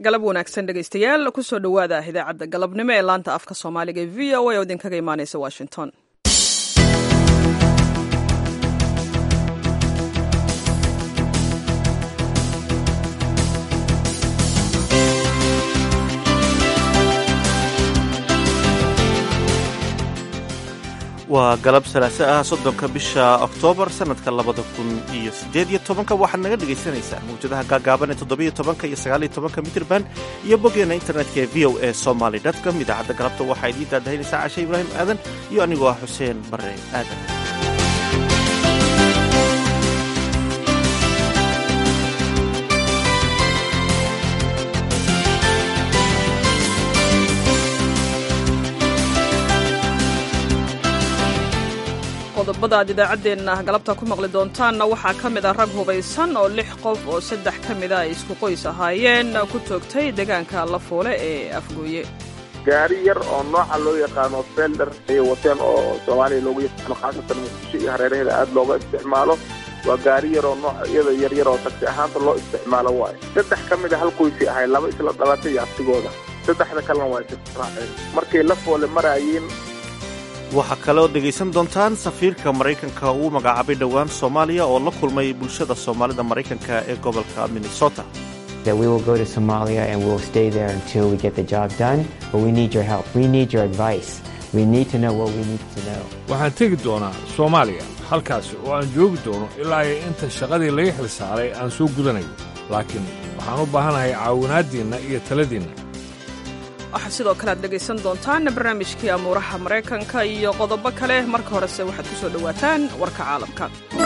galab wanaagsan dhegaystayaal kusoo dhowaada idaacadda galabnimo ee laanta afka soomaaliga ee v o a oo idinkaga imaaneysa washington waa galab salaase ah soddonka bisha oktoobar sanadka labada kun iyo siddeed iyo tobanka waxaad naga dhegaysanaysaa mawjadaha gaagaaban ee toddobiyo tobanka iyo sagaaliyo tobanka mitrban iyo boggeena internetka ee v o a somaly com idaacadda galabta waxaa idiin daadahaynaysaa cashe ibraahim aadan iyo anigoo ah xuseen barre aadan qodobada aad idaacaddeenna galabta ku maqli doontaanna waxaa ka mid ah rag hubaysan oo lix qof oo saddex ka mida ay isku qoys ahaayeen ku toogtay deegaanka lafoole ee afgooye gaari yar oo nooca loo yaqaano felder ayay wateen oo soomaaliya loogu yaqaano khaasatan muqdisho iyo hareeraheeda aada looga isticmaalo waa gaari yar oo noocyada yaryar oo tagsi ahaanta loo isticmaalo waayo saddex ka mid a hal qoysay ahay laba isla dhalatay iyo abtigooda saddexda kalena waa israaceen markay lafoole maraayeen waxaa kaloo dhegaysan doontaan safiirka maraykanka uu magacaabay dhowaan soomaaliya oo la kulmay bulshada soomaalida maraykanka ee gobolka minnesota waxaan tegi doonaa soomaaliya halkaasi oo aan joogi doono ilaa iyo inta shaqadii laga xil saaray aan soo gudanayo laakiin waxaan u baahanahay caawinaaddiinna iyo taladiinna waxaa sidoo kale aad dhegaysan doontaan barnaamijkii amuuraha maraykanka iyo qodobo kale marka horese waxaad ku soo dhowaataan warka caalamka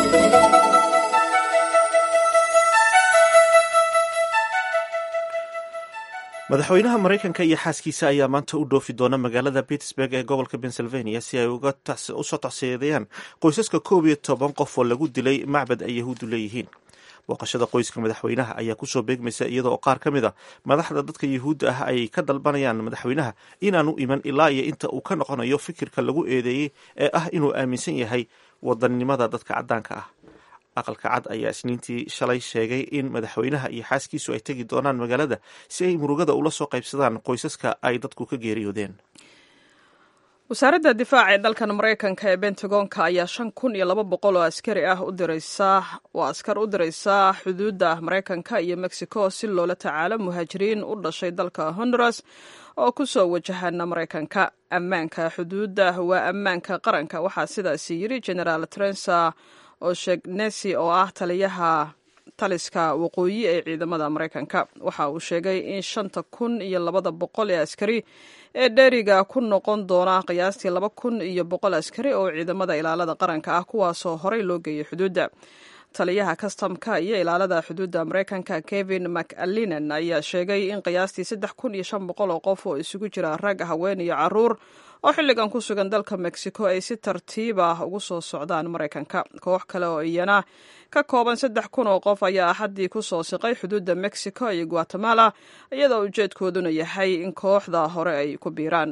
madaxweynaha maraykanka iyo xaaskiisa ayaa maanta u dhoofi doona magaalada pittsburg ee gobolka pennsylvania si ay usoo tacsiyadeeyaan qoysaska koob iyo toban qof oo lagu dilay macbad ay yahuuddu leeyihiin booqashada qoyska madaxweynaha ayaa kusoo beegmaysa iyada oo qaar ka mid a madaxda dadka yuhuudda ah ay ka dalbanayaan madaxweynaha inaanu iman ilaa iyo inta uu ka noqonayo fikirka lagu eedeeyey ee ah inuu aaminsan yahay wadannimada dadka caddaanka ah aqalka cad ayaa isniintii shalay sheegay in madaxweynaha iyo xaaskiisu ay tegi doonaan magaalada si ay murugada ula soo qaybsadaan qoysaska ay dadku ka geeriyoodeen wasaaradda difaaca ee dalkan maraykanka ee bentagonka ayaa shan kun iyo laba boqol oo askari ah u diraysa oo askar u diraysa xuduudda maraykanka iyo mexico si loola tacaalo muhaajiriin u dhashay dalka honduras oo ku soo wajahana maraykanka ammaanka xuduudda waa ammaanka qaranka waxaa sidaasi yiri generaal trensa oshegnesi oo ah taliyaha taliska waqooyi ee ciidamada maraykanka waxa uu sheegay in shanta kun iyo labada boqol ee askari ee dheeriga ku noqon doona qiyaastii laba kun iyo boqol askari oo ciidamada ilaalada qaranka ah kuwaasoo horey loo geeyay xuduudda taliyaha kastamka iyo ilaalada xuduudda maraykanka kevin mcallinan ayaa sheegay in qiyaastii saddex kun iyo shan boqol oo qof oo isugu jira rag haween iyo caruur oo xilligan ku sugan dalka mexico ay si tartiib ah ugu soo socdaan maraykanka koox kale oo iyana ka kooban saddex kun oo qof ayaa axaddii ku soo siqay xuduudda mexico iyo guatemala iyadoo ujeedkooduna yahay in kooxda hore ay ku biiraan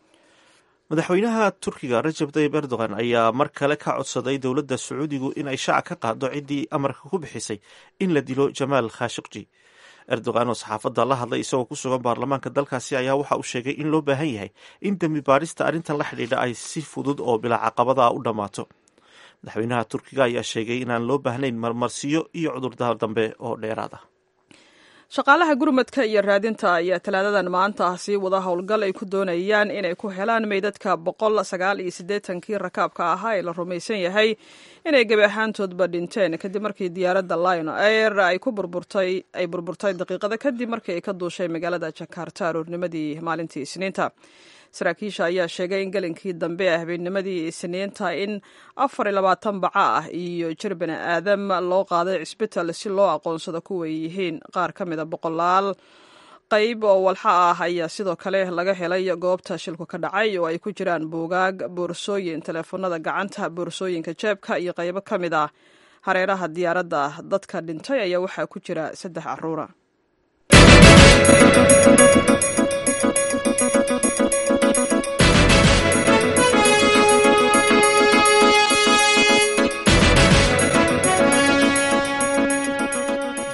madaxweynaha turkiga rajab tayyib erdogan ayaa mar kale ka codsaday dowladda sacuudigu in ay shaaca ka qaado ciddii amarka ku bixisay in la dilo jamaal khashikji erdogan oo saxaafadda la hadlay isagoo ku sugan baarlamaanka dalkaasi ayaa waxa uu sheegay in loo baahan yahay in dembi baadhista arrintan la xidhiidha ay si fudud oo bilaa caqabada ah u dhammaato madaxweynaha turkiga ayaa sheegay inaan loo baahnayn marmarsiyo iyo cudurdaar dambe oo dheeraad ah shaqaalaha gurmadka iyo raadinta ayaa talaadadan maanta ah sii wada howlgal ay ku doonayaan inay ku helaan meydadka boqol sagaal iyo siddeetankii rakaabka ahaa ee la rumaysan yahay inay gebi ahaantoodba dhinteen kadib markii diyaaradda lion air ay ku burburtay ay burburtay daqiiqada kadib markii ay ka duushay magaalada jakarta aroornimadii maalintii isniinta saraakiisha ayaa sheegay in gelinkii dambe ee habeennimadii isniinta in afar iyo labaatan baca ah iyo jir bani aadam loo qaaday cisbital si loo aqoonsado kuway yihiin qaar ka mida boqolaal qayb oo walxa ah ayaa sidoo kale laga helay goobta shilku ka dhacay oo ay ku jiraan buugaag boorsooyin teleefanada gacanta boorsooyinka jeebka iyo qaybo ka mid ah hareeraha diyaaradda dadka dhintay ayaa waxaa ku jira saddex caruura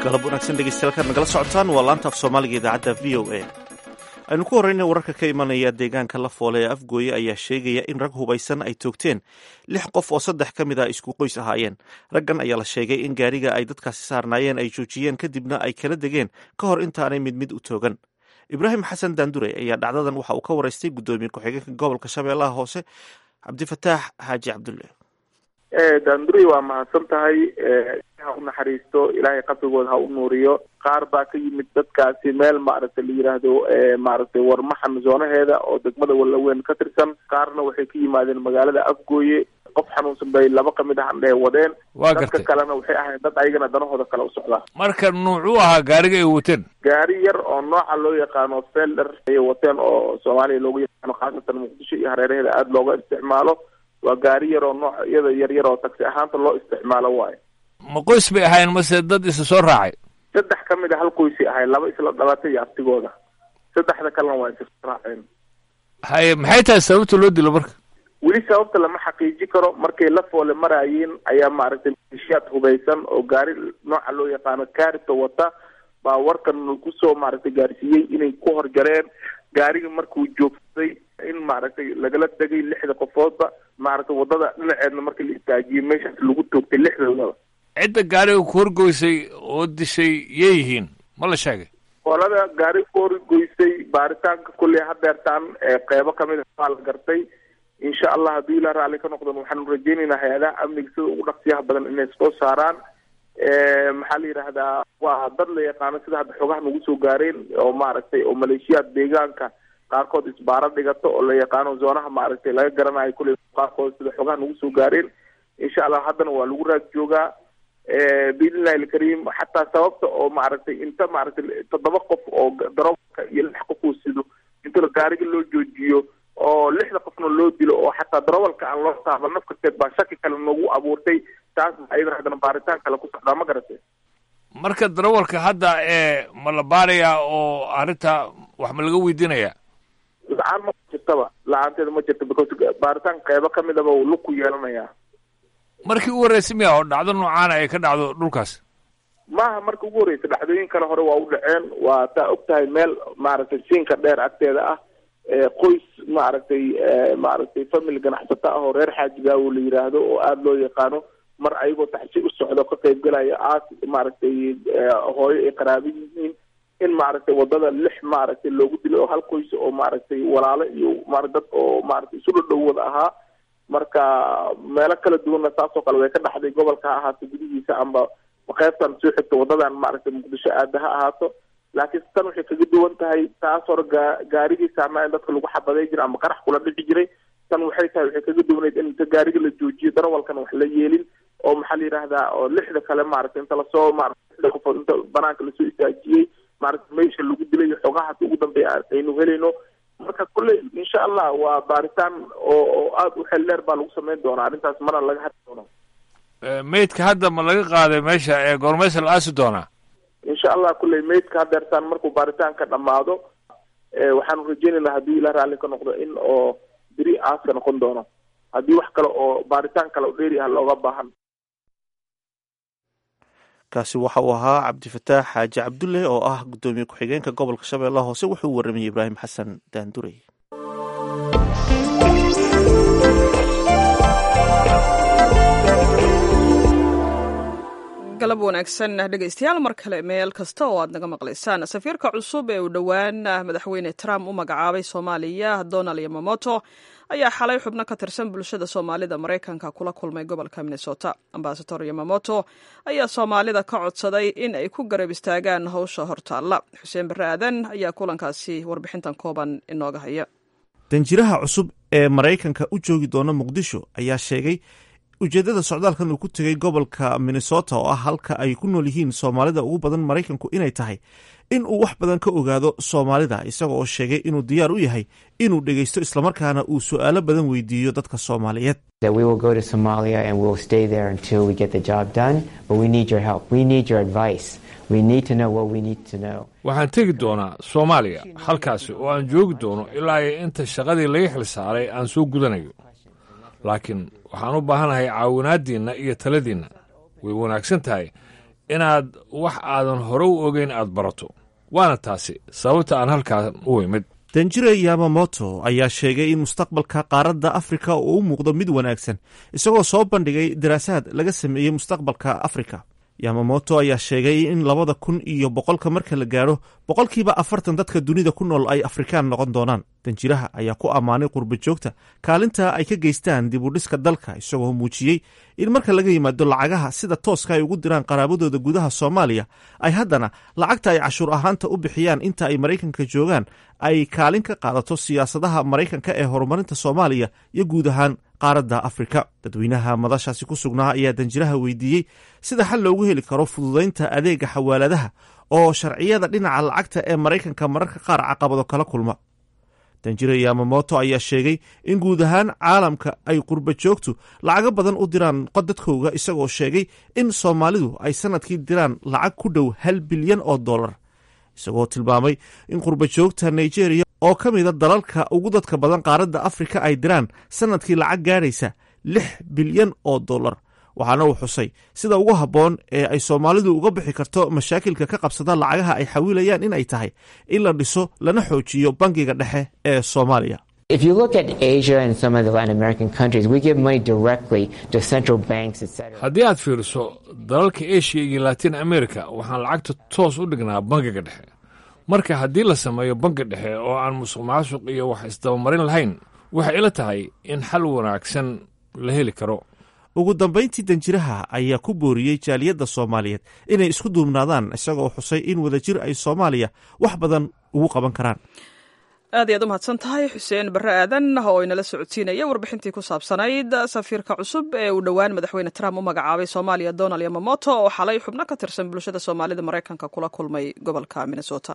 galab wanaagsan dhegeystayaal nagala socotaan waa laanta af soomaaliga idaacadda v o a aynu ku horreyna wararka ka imanaya deegaanka la foole ee afgooye ayaa sheegaya in rag hubaysan ay toogteen lix qof oo saddex ka mid a isku qoys ahaayeen raggan ayaa la sheegay in gaariga ay dadkaasi saarnaayeen ay joojiyeen kadibna ay kala degeen ka hor intaanay mid mid u toogan ibraahim xasan daandure ayaa dhacdadan waxa uu ka waraystay guddoomiye ku-xigeenka gobolka shabeellaha hoose cabdifataax xaaji cabdulle daanduri waa mahadsan tahay ha u naxariisto ilaahay qabrigooda ha u nuuriyo qaar baa ka yimid dadkaasi meel maaragtay la yidhaahdo maaragtay warmaxan zoonaheeda oo degmada wallaweyn ka tirsan qaarna waxay ka yimaadeen magaalada afgooye qof xanuunsan bay laba kamid ah andhehe wadeen waa dadka gartay kalena waxay ahayd dad ayagana danahooda kale u socdaa marka nuucuu ahaa gaariga ay wateen gaari yar oo nooca loo yaqaano felder ayay wateen oo soomaaliya loogu yaqaano khaasatan muqdisho iyo hareeraheeda aada looga isticmaalo waa gaari yar oo noocyada yar yar oo taksi ahaanta loo isticmaalo waayo ma qoys bay ahayn mase dad isa soo raacay saddex ka mid a hal qoysi ahay laba isla dhalatay iyo abtigooda saddexda kalena waa isa raaceen haye maxay tahay sababta loo dilo marka weli sababta lama xaqiiji karo markay la foole maraayeen ayaa maaragtay maleeshiyaad hubaysan oo gaari nooca loo yaqaano kaarita wata baa warkan kusoo maaragtay gaarsiiyey inay ku horjareen gaarigii markuu joogsaday in maaragtay lagala tegay lixda qofoodba maaragtay wadada dhinaceedna markii la istaajiyey meeshaas lagu toogtay lixdoodaba cidda gaariga ku horgoysay oo dishay yay yihiin ma la sheegay qolada gaari ku horgoysay baaritaanka kulley hadeertaan ee qeybo kamid a waa la gartay insha allah haddii ilaa raalli ka noqdon waxaanu rajeynaynaa hay-adaha amniga sida ugu dhaqsiyaha badan inay soo saaraan maxaa la yidhaahdaa waa dad la yaqaano sida hadda xogaha nagu soo gaareen oo maaragtay oo maleeshiyaad deegaanka qaarkood isbaaro dhigato oo la yaqaano zoonaha maaragtay laga garanayo kulley qaarkood sida xogaha nagu soo gaareen insha allah haddana waa lagu raad joogaa biidnillahi alkariim xataa sababta oo maaragtay inta maaragtay toddoba qof oo daroolka iyo lix qof uu sido inta gaariga loo joojiyo oo lixda qofna loo dilo oo xataa darawalka aan loo taaban nafkarteed baa shaki kale noogu abuurtay taas ayadana haddana baaritaan kale ku socdaa ma garatay marka darawalka hadda ee ma la baarayaa oo arrinta wax ma laga weydiinayaa la-aan ma jirtaba la-aanteeda ma jirta because baaritaan qeybo kamidaba uu lug ku yeelanayaa markii u horreysay miya oo dhacdo noocaana ay ka dhacdo dhulkaas maaha marka ugu horreysa dhacdooyin kale hore waa u dhaceen waa taa og tahay meel maaragtay siinka dheer agteeda ah qoys maaragtay maaragtay family ganacsato ah oo reer xaajigaawo la yiraahdo oo aada loo yaqaano mar ayagoo taxsi u socdo ka qayb galaya aas maaragtay hooyo ay qaraabo yihiin in maaragtay wadada lix maaragtay loogu dilay oo hal qoys oo maaragtay walaalo iyo ma dad oo maaragtay isu dhadhow wada ahaa marka meelo kala duwanna saasoo kale way ka dhaxday gobolka ha ahaato gudihiisa amba qaybtan soo xigto wadadan maaragtay muqdisho aada ha ahaato laakiin tan waxay kaga duwan tahay taas hore gaa gaarigii saarnaa in dadka lagu xabaday jiray ama qarax kula dhici jiray tan waxay tahay waxay kaga duwanayd in inta gaariga la joojiyo darawalkana wax la yeelin oo maxaa la yidhaahdaa oo lixda kale maaragtay inta lasoo maaragtay lixda qofood inta banaanka lasoo istaajiyey maaragtay meesha lagu dilay iyo xogahaas ugu dambeeya aynu helayno marka kulley insha allah waa baaritaan oo oo aada u xel dheer baa lagu sameyn doonaa arrintaas mana laga hadli doono meydka hadda ma laga qaaday meesha ee goormaysa la aasi doonaa insha allah kulley meydka hadeertaan markuu baaritaanka dhammaado waxaanu rajeynaynaa haddii ilah raalli ka noqdo in oo beri aaska noqon doono haddii wax kale oo baaritaan kale oo dheeri ah looga baahan kaasi waxa uu ahaa cabdifataax xaaji cabdulle oo ah guddoomiye ku-xigeenka gobolka shabeellaha hoose wuxuu u waramayey ibraahim xasan daandurey galab wanaagsan dhegaystayaal mar kale meel kasta oo aad naga maqlaysaan safiirka cusub ee uu dhowaan madaxweyne trump u magacaabay soomaaliya donald yamamoto ayaa xalay xubno ka tirsan bulshada soomaalida maraykanka kula kulmay gobolka minnesota ambasador yamamoto ayaa soomaalida ka codsaday in ay ku garab istaagaan howsha hortaalla xuseen barre aadan ayaa kulankaasi warbixintan kooban inooga haya danjiraha cusub ee maraykanka u joogi doona muqdisho ayaa sheegay ujeeddada socdaalkan uu ku tegay gobolka minnesota oo ah halka ay ku nool yihiin soomaalida ugu badan maraykanku inay tahay in uu wax badan ka ogaado soomaalida isaga oo sheegay inuu diyaar u yahay inuu dhegaysto islamarkaana uu su'aalo badan weydiiyo dadka soomaaliyeed waxaan tegi doonaa soomaaliya halkaasi oo aan joogi doono ilaa iyo inta shaqadii laga xil saaray aan soo gudanayo laakiin waxaan u baahanahay caawinaaddiinna iyo taladiinna way wanaagsan tahay inaad wax aadan hore u ogeyn aad barato waana taasi sababta aan halkaan u imid danjire yamamoto ayaa sheegay in mustaqbalka qaaradda afrika uu u muuqdo mid wanaagsan isagoo soo bandhigay daraasaad laga sameeyey mustaqbalka afrika yamamoto ayaa sheegay in labada kun iyo boqolka marka la gaadho boqolkiiba afartan dadka dunida ku nool ay afrikaan noqon doonaan danjiraha ayaa ku ammaanay qurba joogta kaalinta ay ka geystaan dib u dhiska dalka isagoo muujiyey in marka laga yimaado lacagaha sida tooska ay ugu diraan qaraabadooda gudaha soomaaliya ay haddana lacagta ay cashuur ahaanta u bixiyaan inta ay maraykanka joogaan ay kaalin ka qaadato siyaasadaha maraykanka ee horumarinta soomaaliya iyo guud ahaan qaaradda afrika dadweynaha madashaasi ku sugnaa ayaa danjiraha weydiiyey sida xal loogu heli karo fududaynta adeega xawaaladaha oo sharciyada dhinaca lacagta ee maraykanka mararka qaar caqabado kala kulma danjire yamamoto ayaa sheegay in guud ahaan caalamka ay qurba joogtu lacago badan u diraan dadkooga isagoo sheegay in soomaalidu ay sanadkii diraan lacag ku dhow hal bilyan oo dollar isagoo tilmaamay in qurba joogta nigeria oo ka mida dalalka ugu dadka badan qaaradda afrika ay diraan sanadkii lacag gaadhaysa lix bilyan oo dollar waxaana uu xusay sida ugu habboon ee ay soomaalidu uga bixi karto mashaakilka ka qabsada lacagaha ay xawilayaan in ay tahay in la dhiso lana xoojiyo bangiga dhexe ee soomaaliya If you look at Asia and some of the Latin American countries, we give money directly to central banks, etc. haddii aad fiiriso dalalka eshiya iyo latin america waxaan lacagta toos u dhignaa bangiga dhexe marka haddii la sameeyo bangi dhexe oo aan musuq maasuq iyo wax isdabamarin lahayn waxay ila tahay in xal wanaagsan la heli karo ugu dambayntii danjiraha ayaa ku booriyey jaaliyadda soomaaliyeed inay isku duubnaadaan isagoo xusay in wadajir ay soomaaliya wax badan ugu qaban karaan aad ayaad u mahadsan tahay xuseen barre aadan oo inala socodsiinaya warbixintii ku saabsanayd safiirka cusub ee uu dhowaan madaxweyne trump u magacaabay soomaaliya donald yamamoto oo xalay xubno ka tirsan bulshada soomaalida maraykanka kula kulmay gobolka minnesota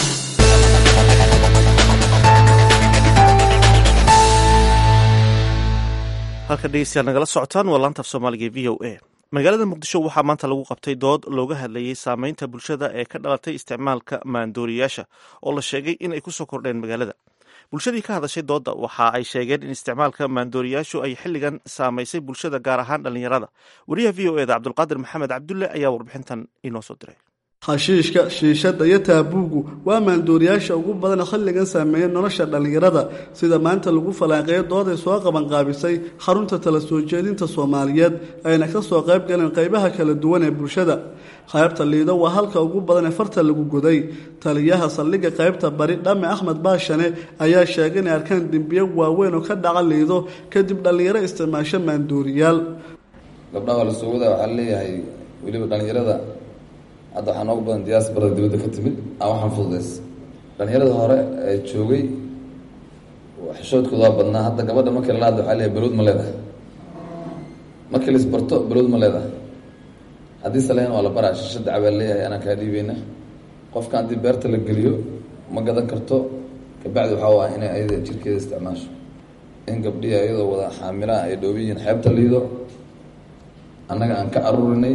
halka dhegeystayaal nagala socotaan waa laanta af soomaaliga e v o a magaalada muqdisho waxaa maanta lagu qabtay dood looga hadlayey saameynta bulshada ee ka dhalatay isticmaalka maandooriyaasha oo la sheegay in ay kusoo kordheen magaalada bulshadii ka hadashay doodda waxa ay sheegeen in isticmaalka maandooriyaashu ay xilligan saamaysay bulshada gaar ahaan dhallinyarada wariyaha v o eda cabdulqaadir maxamed cabdulle ayaa warbixintan inoo soo diray xashiishka shiishadda iyo taabuugu waa maandooriyaasha ugu badan xilligan saameeya nolosha dhallinyarada sida maanta lagu falaaqeeyo dooday soo qabanqaabisay xarunta tala soo jeedinta soomaaliyeed ayna ka soo qayb galeen qaybaha kala duwan ee bulshada qaybta liido waa halka ugu badan ee farta lagu goday taliyaha saldhigga qaybta bari dhame axmed baashane ayaa sheegay inay arkaan dembiyo waaweyn oo ka dhaca liido kadib dhallinyaro isticmaasho maandooriyaal gabdhaha waa la soo wadaa waxaa leeyahay weliba dhallinyarada hadda waxaa noogu badan diyaas barada dibadda ka timid aan waxaan fududays dhallinyarada hore ee joogay xishoodkooda waa badnaa hadda gabadha markii lala hadla waxaa leeyahay balowd ma leedahay markii la isbarto balowd ma leedahay haddii saleyn waa la baraa shishada cabaa leeyahay anaa kaa dhiibeyna qofka haddii beerta la geliyo ma gadan karto kabacdi waxaa ah inay ayada jirkeeda isticmaasho in gabdhihi ayadoo wada xaamilaha ay dhoobi yihiin xeebta liido annaga aan ka aruurinay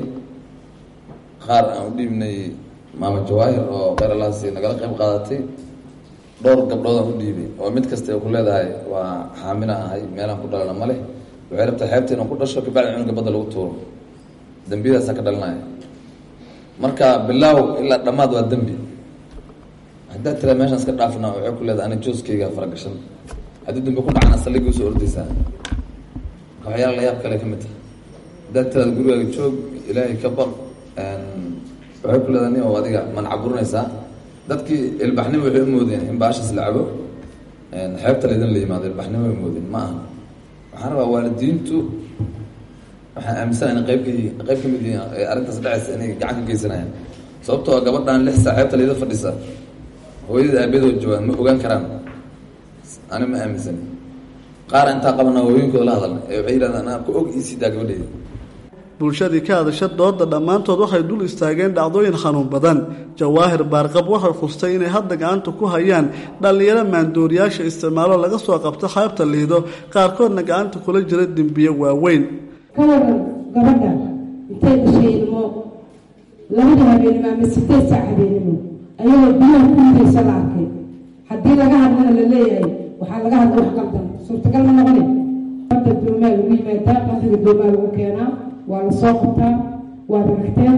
qaar aan u dhiibnay maama jawaahir oo kheyralaasi nagala qayb qaadatay dhowr gabdhood aan u dhiibay oo mid kasta ku leedahay waa xaamila ahay meelaan ku dhalana ma leh waxay rabtaa xeebta inaan ku dhasho kabacdi cunuga badda lagu tuuro dembiyadaasaan ka dhalinaya marka bilaaw ilaa dhammaad waa dembi haddaad tiraa meeshaan iska dhaafna waxay ku leedahay ani jooskeyga faragashan haddii dambi ku dhacana saldhigii usoo ordaysaa waxyaala la yaab kale ka mid tahay haddaad tiraada gurigaaga joog ilaahay ka baq waxay ku leedahay nin oo adiga mancaburinaysaa dadkii ilbaxnimo waxay umoodeen in baashaas la cabo xeebta laydin la yimaado ilbaxnimo ay moodeen ma aha waxaan rabaa waalidiintu waxaan aaminsana in qayb ka yihiin qayb ka mid yihiin ee arrintaas dhacaysa inay gacan ka geysanayaan sababtoo gabadhan lix saa xeebta layda fadhisa hooyadii aabadood joogaan ma ogaan karaan ani ma aaminsani qaar intaa qabana hooyinkooda la hadalna ee waxay yidhahdaan anaa ku og iisiidaa gabadheyda bulshadii ka hadasha dooda dhammaantood waxay dul istaageen dhacdooyin xanuun badan jawaahir baarqab waxay khustay inay hadda gacanta ku hayaan dhallinyaro maandooriyaasha isticmaalo laga soo qabto xeebta liido qaarkoodna gacanta kula jira dembiye waaweyn kawaran gabadha intay dhashay ilmo labada habeenimo ama sideed saac habeenimo ayagoo biyaha ku ridaysa la arkay haddii laga hadlana la leeyahay waxaa laga hadla wax qaldan suurtagal ma noqone badda doomaa lagu yimaadaa bandiga doomaa lagu keenaa waa la soo qabtaa waa ragteen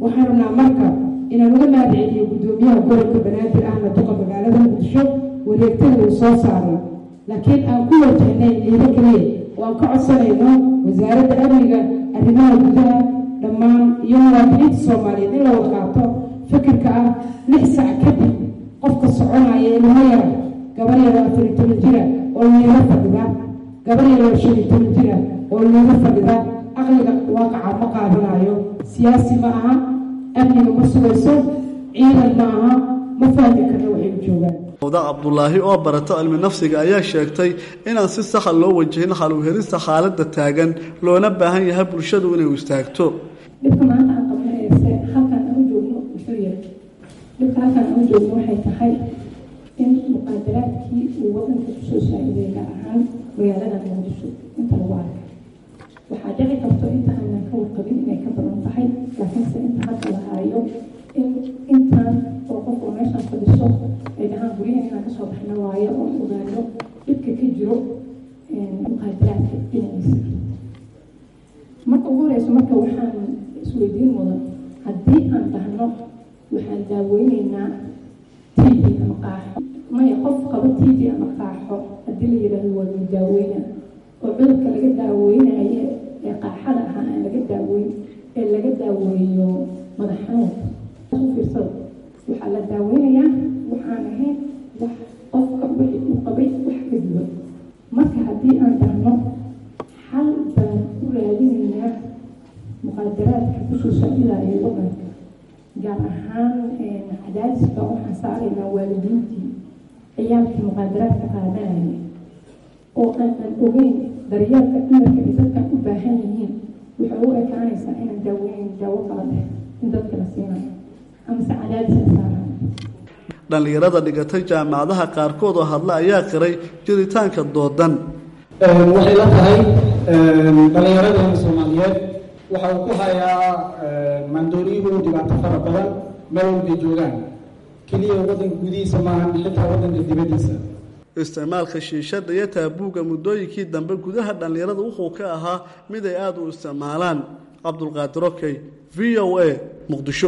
waxaan rabnaa marka inaan uga mahadceliyo guddoomiyaha gobolka banaadir ahna duqa magaalada muqdisho wareegtada uu soo saaray laakiin aan ku wajahnay ciido keliya oo aan ka codsanayno wasaaradda amniga arrimaha gudaha dhammaan iyo muwaadiniinta soomaaliyeed in la wada qaato fikirka ah lix sac kadib qofka soconaya ilmo yara gabar yaro afar iyo toban jira oo liiga fadhida gabar yaro shan iyo toban jira oo liiga fadhida aqliga waaqaca ma qaadanayo siyaasi ma aha amniga ma sugayso ciidan ma aha ma fahmi karna waxay u joogaan wda cabdulaahi oo barata cilmi nafsiga ayaa sheegtay inaan si saxa loo wajahin xaluhelista xaaladda taagan loona baahan yahay bulshadu inay istaagto dhibka maanta aan qabanayse halkaan aan u joogno muxuu yahay dhibka halkaan aan u joogno waxay tahay in muqaadaraadkii uu wadanka kusoo saaciday gaar ahaan magaalada muqdisho inta lagu arkay waxaa dhici karto inta aanan ka warqabin inay ka badan tahay laakiinse inta hadda la haayo in intaan oo qof oo meeshaan fadhiso ay dhahaan guryahan inaan kasoo baxno waayo oo ogaano dhibka ka jiro muqaadaraadka dhinaciisa marka ugu horeyso marka waxaan isweydiin mudan haddii aan dhahno waxaan daaweyneynaa t v ama qaaxo maya qof qabo t v ama qaaxo haddii la yidhaahdo waa lagu daaweyna oo cudurka laga daaweynaye ee qaaxada ahaa aan laga daaweyn ee laga daaweeyo madax xanuunka u fiirsada waxaa la daaweynayaa waxaan ahayn wax qofka wixii uu qabay wax ka duwan marka haddii aan dhahno xal baan u raadinaynaa muqaadaraadka kusoo saacidayo wadanka gaar ahaan cadaadiska waxaan saaraynaa waalidiintii ciyaalkii muqaadaraadka qaadanaya oo aanan ogeyn daryeelka dhimarka ay dadkan u baahan yihiin waxay u ekaanaysaa inaan daaweyn daawo kala dheh in dadka la siinayo amase cadaadis la saarayo dhallinyarada dhigatay jaamacadaha qaarkood oo hadla ayaa qiray jiritaanka doodan waxay la tahay dhallinyaradeenna soomaaliyeed waxa uu ku hayaa maandooriyuhu dhibaato fara badan meel walbay joogaan keliya waddanka gudihiisa maahan xitaa waddanka dibaddiisa isticmaalka shiishadda iyo taabuugga muddooyinkii dambe gudaha dhallinyarada wuxuu ka ahaa mid ay aada u isticmaalaan cabdulqaadir okey v o a muqdisho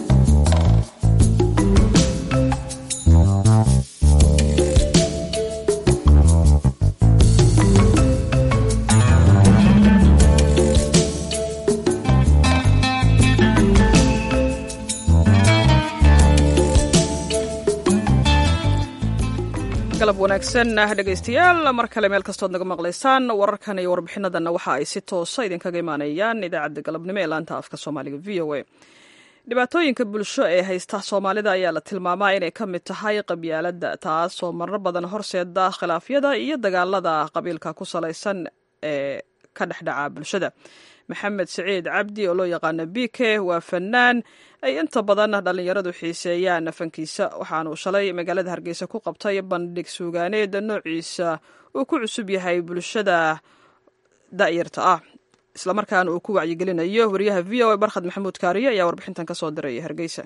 galab wanaagsan dhegaystayaal mar kale meel kastood naga maqlaysaan wararkan iyo warbixinadanna waxa ay si toosa idinkaga imaanayaan idaacadda galabnimo ee laanta afka soomaaliga v o a dhibaatooyinka bulsho ee haysta soomaalida ayaa la tilmaamaa inay ka mid tahay qabyaaladda taas oo marar badan horseeda khilaafyada iyo dagaalada qabiilka ku salaysan ee ka dhexdhaca bulshada maxamed siciid cabdi oo loo yaqaano b k waa fanaan ay inta badan dhallinyaradu xiiseeyaan fankiisa waxaanuu shalay magaalada hargeysa ku qabtay bandhig suugaaneed noociisa uu ku cusub yahay bulshada da'yarta ah islamarkaana uu ku wacyigelinayo wariyaha v o a barkhad maxamuud kaariye ayaa warbixintan ka soo diray hargeysa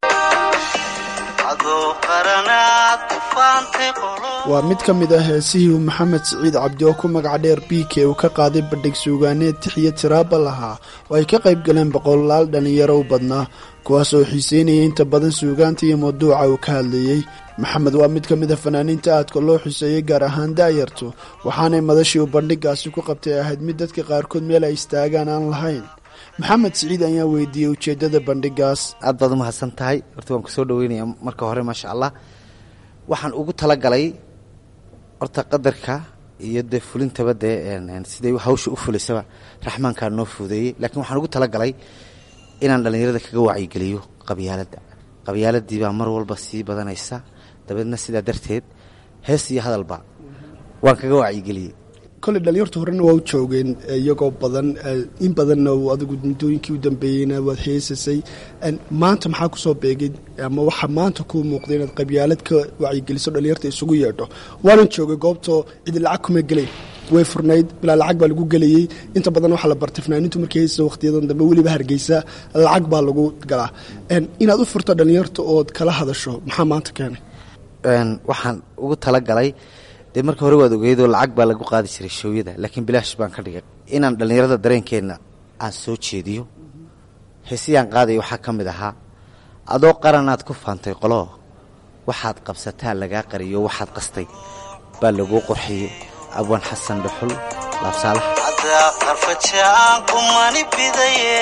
waa mid ka mid ah heesihii uu maxamed siciid cabdi oo ku magaca dheer b k uu ka qaaday bandhig suugaaneed tixiyo tiraaba lahaa oo ay ka qayb galeen boqolaal dhallinyaro u badnaa kuwaas oo xiiseynayay inta badan suugaanta iyo mawduuca uu ka hadlayey maxamed waa mid ka mid a fanaaniinta aadka loo xuseeyey gaar ahaan daayartu waxaanay madashii uu bandhigaasi ku qabtay ahayd mid dadka qaarkood meel ay istaagaan aan lahayn maxamed siciid ayaa weydiiyey ujeeddada bandhigaas aad baad u mahadsan tahay horta waan kusoo dhaweynaya marka hore maasha allah waxaan ugu talagalay horta qadarka iyo dee fulintaba dee siday hawsha u fulisaba raxmaankaa noo fuudeeyey laakiin waxaan ugu talagalay inaan dhallinyarada kaga wacyigeliyo qabyaaladda qabyaaladii baa mar walba sii badanaysa dabeedna sidaa darteed hees iyo hadalba waan kaga wacyigeliyey koley dhalinyarta horena waa u joogeen iyagoo badan in badanna adigu muddooyinkii u dambeeyeyna waad heesasay maanta maxaa kusoo beegay ama waxaa maanta kuu muuqday inaad qabyaalad ka wacyigeliso dhalinyarta isugu yeedho waanan joogay goobtoo cidi lacag kuma gelayn way furnayd bilaa lacag baa lagu gelayey inta badan waxaa la bartay fanaaniintu markay heysasa wakhtiyadan dambe weliba hargeysa lacag baa lagu galaa inaad u furto dhalinyarta ood kala hadasho maxaa maanta keenay waxaan ugu talagalay dee marka hore waad ogeydoo lacag baa lagu qaadi jiray shoowyada laakiin bilaash baan ka dhigay inaan dhallinyarada dareenkeenna aan soo jeediyo heesiyaan qaadaya waxaa ka mid ahaa adoo qaranaad ku faantay qolo waxaad qabsataa lagaa qariyo waxaad qastay baa laguu qorxiyey abwaan xasan dhuxul laabsaalax adaa qarfajaan kumani bidaye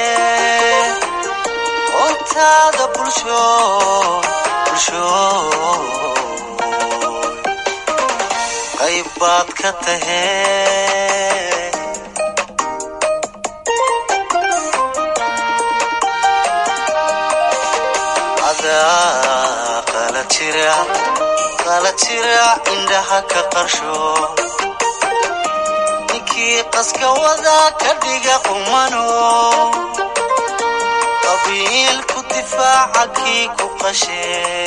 ontaada bulsho bulsho qayb baad ka tahee adaa qala jira qala jira indhaha ka qarsho ninkii qaska wada ka dhiga qumano qabiilku difaaca kii ku qashe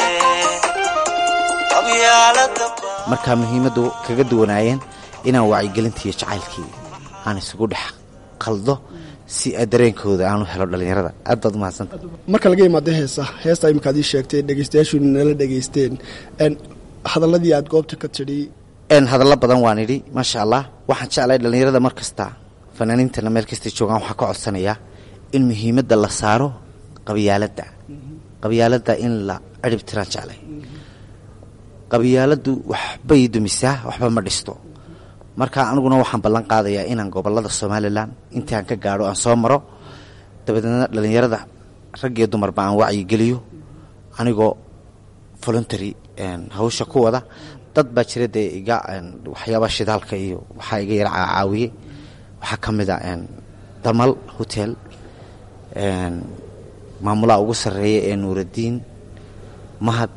qabyaalada markaa muhiimaddu kaga duwanaayeen inaan wacyigelintii iyo jacaylkii aan isugu dhex qaldo si dareenkooda aanu helo dhallinyarada aad baad umahadsanta marka laga imaado heesa heesta imika ad ii sheegtay dhegeystayaashu nala dhegeysteen hadaladii aad goobta ka tidhi hadallo badan waan idhi maasha allah waxaan jeclahay dhallinyarada mar kasta fanaaniintana meel kastay joogaan waxaa ka codsanayaa in muhiimadda la saaro qabyaaladda qabyaaladda in la cirib tiraan jeclay qabyaaladdu waxbay dumisaa waxba ma dhisto marka aniguna waxaan ballan qaadayaa inaan gobolada somalilan intii aan ka gaadho aan soo maro dabadeedna dhallinyarada rag iyo dumarba aan wacyigeliyo anigoo voluntary hawsha ku wada dad baa jira dee iga waxyaaba shidaalka iyo waxaa iga yara caawiyey waxaa ka mid a damal hotel maamulaha ugu sarreeya ee nuuraddiin mahad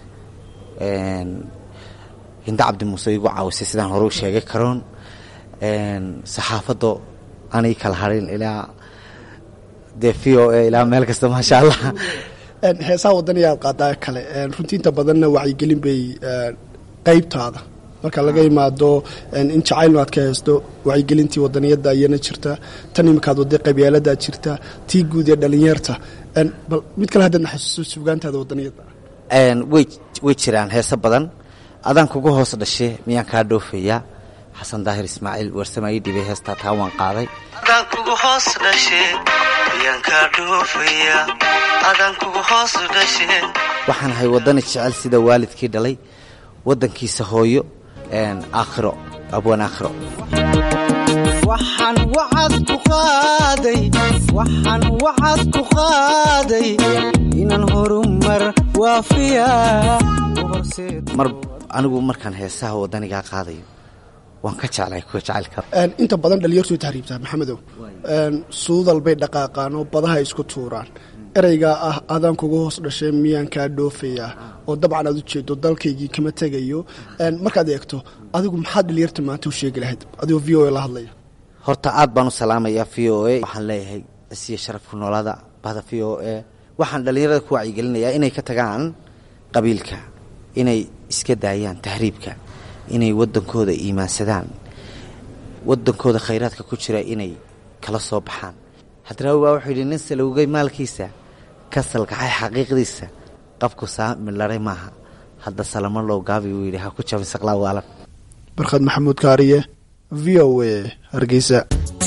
hinda cabdi muuse igu caawisay sidaan hore u sheegay karoon saxaafaddo anay kala harin ilaa dee v o a ilaa meel kasta maasha allah heesaha wadaniya aad qaadaa kale runtii inta badanna wacyigelin bay qeybtaada marka laga imaado in jacaylnu aad ka haysto wacyigelintii wadaniyada ayana jirta tan imikaad waday qabyaaladaad jirta tii guud ee dhalinyarta bal mid kale haddaadna xasuuso sugaantaada wadaniyada way way jiraan heeso badan adaan kugu hoos dhashe miyaan kaa dhoofayaa xasan daahir ismaaciil warsamaayi dhibay heestaa taa waan qaaday adaan kugu hoos dhashe miyaan kaa dhoofaya adaan kugu hoos dhashe waxaan ahay waddani jecel sida waalidkii dhalay waddankiisa hooyo aakhiro abwaan aakhiro waxaan wacad ku qaaday waxaan wacad ku qaaday inaan horumar waafiya mar anigu markaan heesaha waddanigaa qaadayo waan ka jeclahay kuwa jacaylka inta badan dhalinyartu tahriibtaa maxamedow suudal bay dhaqaaqaan oo badaha isku tuuraan ereygaa ah adaan kuga hoos dhashay miyaan kaa dhoofayaa oo dabcan aad u jeedo dalkaygii kama tegayo markaad eegto adigu maxaad dhalinyarta maanta u sheegi lahayd adigoo v o a la hadlaya horta aad baan u salaamayaa v o a waxaan leeyahay isiya sharafku noolada bahda v o a waxaan dhallinyarada ku wacyigelinayaa inay ka tagaan qabiilka inay iska daayaan tahriibka inay waddankooda iimaansadaan waddankooda khayraadka ku jira inay kala soo baxaan hadraawi baa wuxuu yidhi nin salowgay maalkiisa ka salkaxay xaqiiqdiisa qabku saamilaray maaha hadda salamo low gaabi uu yidhi ha ku jabin saqlaa waalan barkhad maxamuud kaariye v o a hargeysa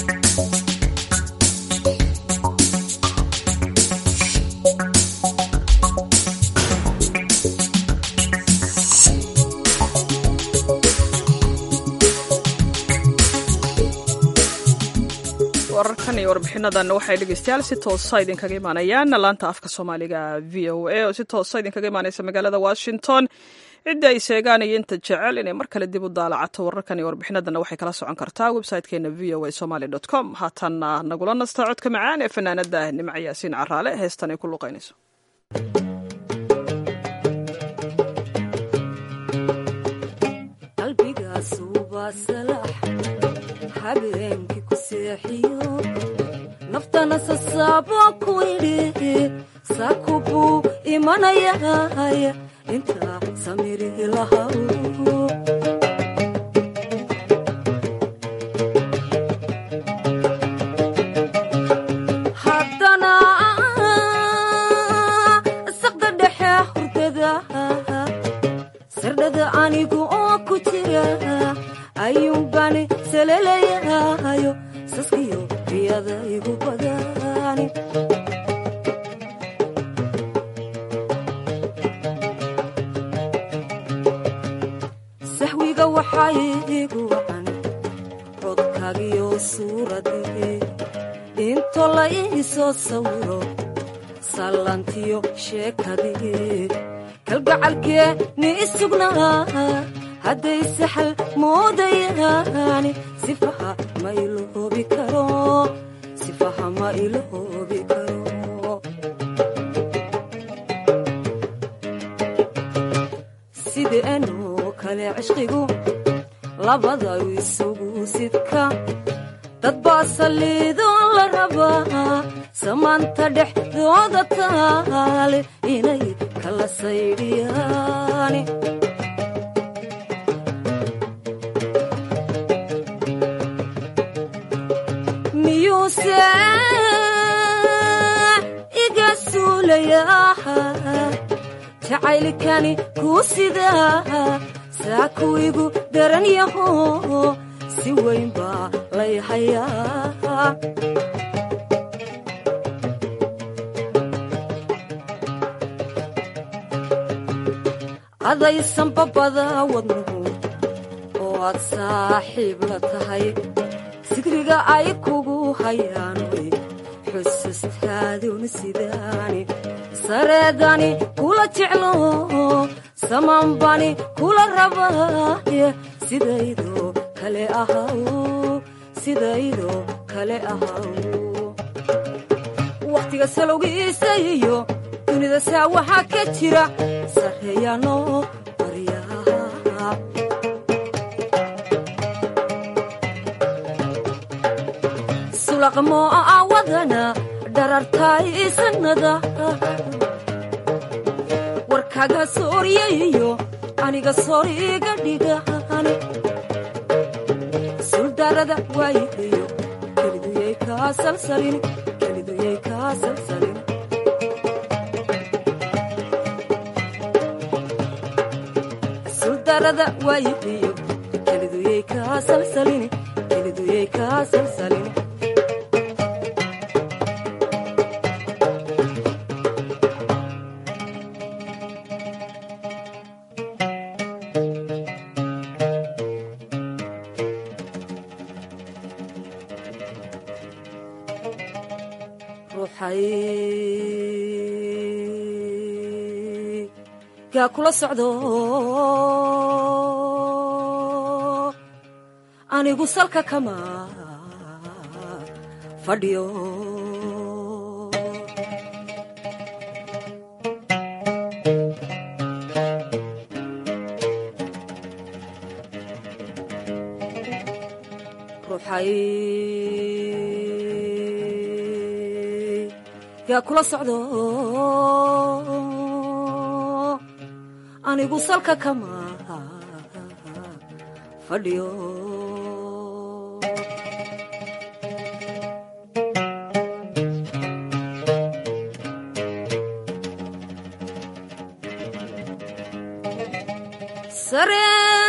wararkan iyo warbixinadan waxay dhegeystayaal si toosa idinkaga imaanayaan laanta afka soomaaliga v o a oo si toosa idinkaga imaaneysa magaalada washington cidda ay sheegaan iyo inta jecel inay mar kale dib u daalacato wararkan iyo warbixinadana waxay kala socon kartaa websitekeena v o a somaly dot com haatanna nagula nasta codka macaan ee fanaanada nimco yaasiin caraale heestan ay ku luqaynayso habeenkii ku seexiyo naftana sasaabo ku idhi saku buu imanayay intaa samiri lahaw haddana saqda dhexe hurdada sardhada anigu oo ku jira ayuunbani salelayahayo saskiyo riyada igu badani aniga waxaa iigu wacan codkaagiyo suuradii into la ii soo sawiro sallantiyo sheekadii kalgacalkee ni isugnaa hadday saxal moodayaani sifaha ma iloobi karo sifaha ma iloobi karo sideenoo kale cishqigu labada isugu sidka dad baa saliidoo la rabaa samaanta dhexdooda taale inay kala saydhiyaani miyuuse iga suulayaa jacaylkani kuu sidaa saa kuwigu daran yaho si weyn baa lay hayaa adaysan babada wadnuhu oo aad saaxiib la tahay sigriga ay kugu hayaan way xusustaaduna sidaani sareedani kula jeclo samaanbani kula rabaaye sidaydoo kale ahaw sidaydoo kale ahaw wakhtiga salowgiisa iyo dunida saa waxaa ka jira sarreeyaanoo baryaha sulaqmoo awadana dharartaay sanada warkaga sooryayo aniga sooriga dhigani suldarada waayihiyo keliduyay kaa salsalin keliduyay kaa salsalin suldarada waayihiyo keliduyay kaa salsalin keliduyay kaa salsalin gaa kula socdo anigu salka kama fadhiyo ruuxay gaa kula socdo anigu salka kama fadhiyo sare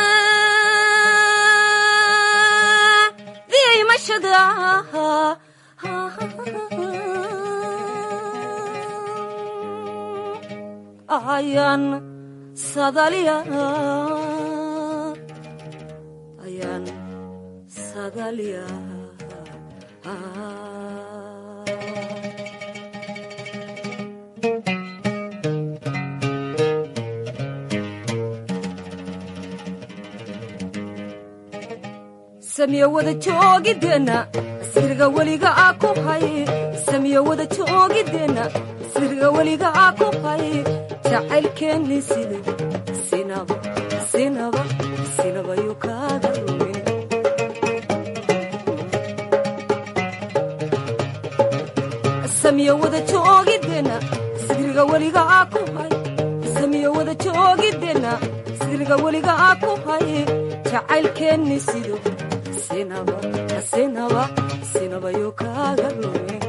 diimashada ayaan sadaliya ayaan sadaliya samiyo wada joogideenna sirga weliga a ku hay samiyo wada joogideenna sirga weliga a ku hay jacaylkeenni sida sinaba sinaba sinaba yuu kaaga lumin samiyo wada joogideenna sirga weliga a ku hay samiyo wada joogideenna sirga weliga a ku hay jacaylkeenni sido sinaba sinaba sinaba yuu kaaga lumin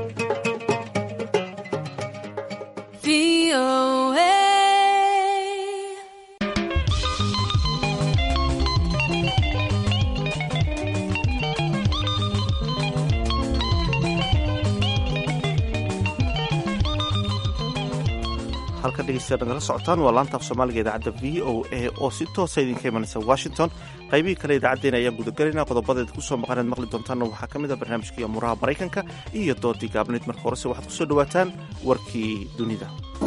halka dhegeystayaal nagala socotaan waa laanta af soomaaliga idaacadda v o a oo si toosa idinka imanaysa washington qaybihii kale idaacaddeen ayaan gudagelayna qodobadeed ku soo maqaneed maqli doontaanna waxaa ka mid a barnaamijkii amuraha maraykanka iyo doodii gaabnayd marka horese waxaad ku soo dhowaataan warkii dunida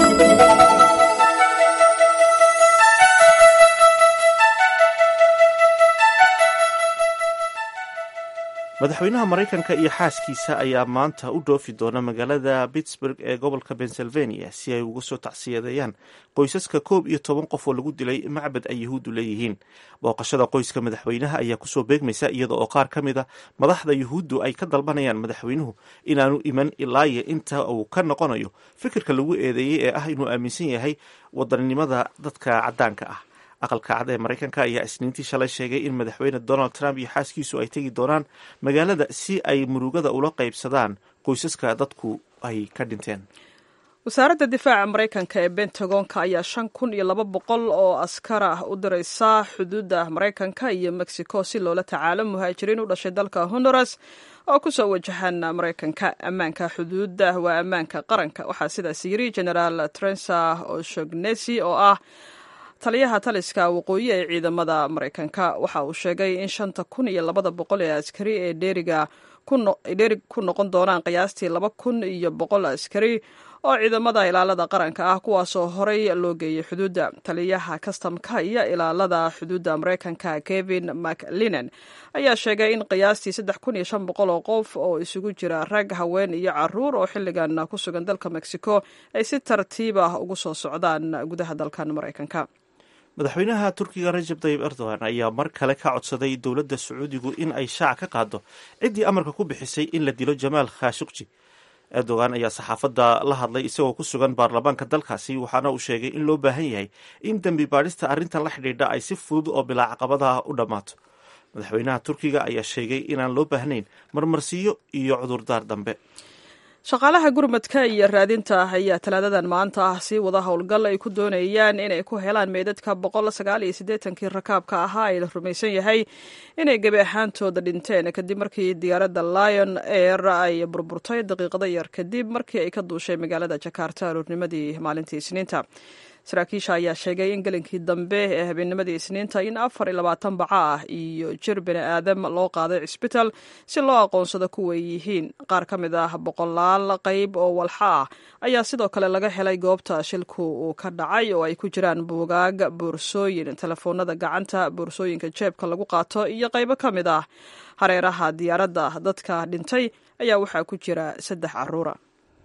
madaxweynaha maraykanka iyo xaaskiisa ayaa maanta u dhoofi doona magaalada pittsburg ee gobolka pennsylvania si ay uga soo tacsiyadeeyaan qoysaska koob iyo toban qof oo lagu dilay macbad ay yahuuddu leeyihiin booqashada qoyska madaxweynaha ayaa kusoo beegmaysa iyada oo qaar ka mid a madaxda yuhuuddu ay ka dalbanayaan madaxweynuhu inaanu iman ilaayo inta uu ka noqonayo fikirka lagu eedeeyey ee ah inuu aaminsan yahay wadaninimada dadka caddaanka ah aqalka cad ee maraykanka ayaa isniintii shalay sheegay in madaxweyne donald trump iyo xaaskiisu ay tegi doonaan magaalada si ay murugada ula qaybsadaan qoysaska dadku ay ka dhinteen wasaaradda difaaca maraykanka ee bentagonka ayaa shan kun iyo laba boqol oo askar ah u diraysa xuduudda maraykanka iyo mexico si loola tacaalo muhaajiriin u dhashay dalka honduras oo kusoo wajahaan maraykanka ammaanka xuduudda waa ammaanka qaranka waxaa sidaas yiri generaal trensa oshognesi oo ah taliyaha taliska waqooyi ee ciidamada maraykanka waxa uu sheegay in shanta kun iyo labada boqol ee askari ee dheeriga dheerig ku noqon doonaan qiyaastii laba kun iyo boqol askari oo ciidamada ilaalada qaranka ah kuwaasoo horey loo geeyey xuduudda taliyaha kastamka iyo ilaalada xuduudda maraykanka kevin maclinen ayaa sheegay in qiyaastii saddex kun iyo shan boqol oo qof oo isugu jira rag haween iyo caruur oo xilligan ku sugan dalka mexico ay si tartiib ah ugu soo socdaan gudaha dalkan maraykanka madaxweynaha turkiga rajab tayib erdogan ayaa mar kale ka codsaday dowladda sacuudigu in ay shaac ka qaado ciddii amarka ku bixisay in la dilo jamaal khashukji erdogan ayaa saxaafadda la hadlay isagoo ku sugan baarlamaanka dalkaasi waxaana uu sheegay in loo baahan yahay in dembi baadhista arrintan la xidhiidha ay si fudud oo bilaa caqabadaha u dhammaato madaxweynaha turkiga ayaa sheegay inaan loo baahnayn marmarsiyo iyo cudurdaar dambe shaqaalaha gurmadka iyo raadinta ayaa talaadadan maanta ah sii wada howlgal ay ku doonayaan inay ku helaan meydadka boqol sagaal iyo siddeetankii rakaabka ahaa ee la rumaysan yahay inay gebi ahaantooda dhinteen kadib markii diyaaradda lion air ay burburtay daqiiqado yar kadib markii ay ka duushay magaalada jakarta aroornimadii maalintii isniinta saraakiisha ayaa sheegay in gelinkii dambe ee habeennimadii isniinta in afar iyo labaatan baca ah iyo jir bini aadam loo qaaday cisbitaal si loo aqoonsado kuway yihiin qaar ka mid ah boqolaal qayb oo walxa ah ayaa sidoo kale laga helay goobta shilku uu ka dhacay oo ay ku jiraan buugaag boorsooyin telefoonada gacanta boorsooyinka jeebka lagu qaato iyo qaybo ka mid ah hareeraha diyaaradda dadka dhintay ayaa waxaa ku jira saddex caruura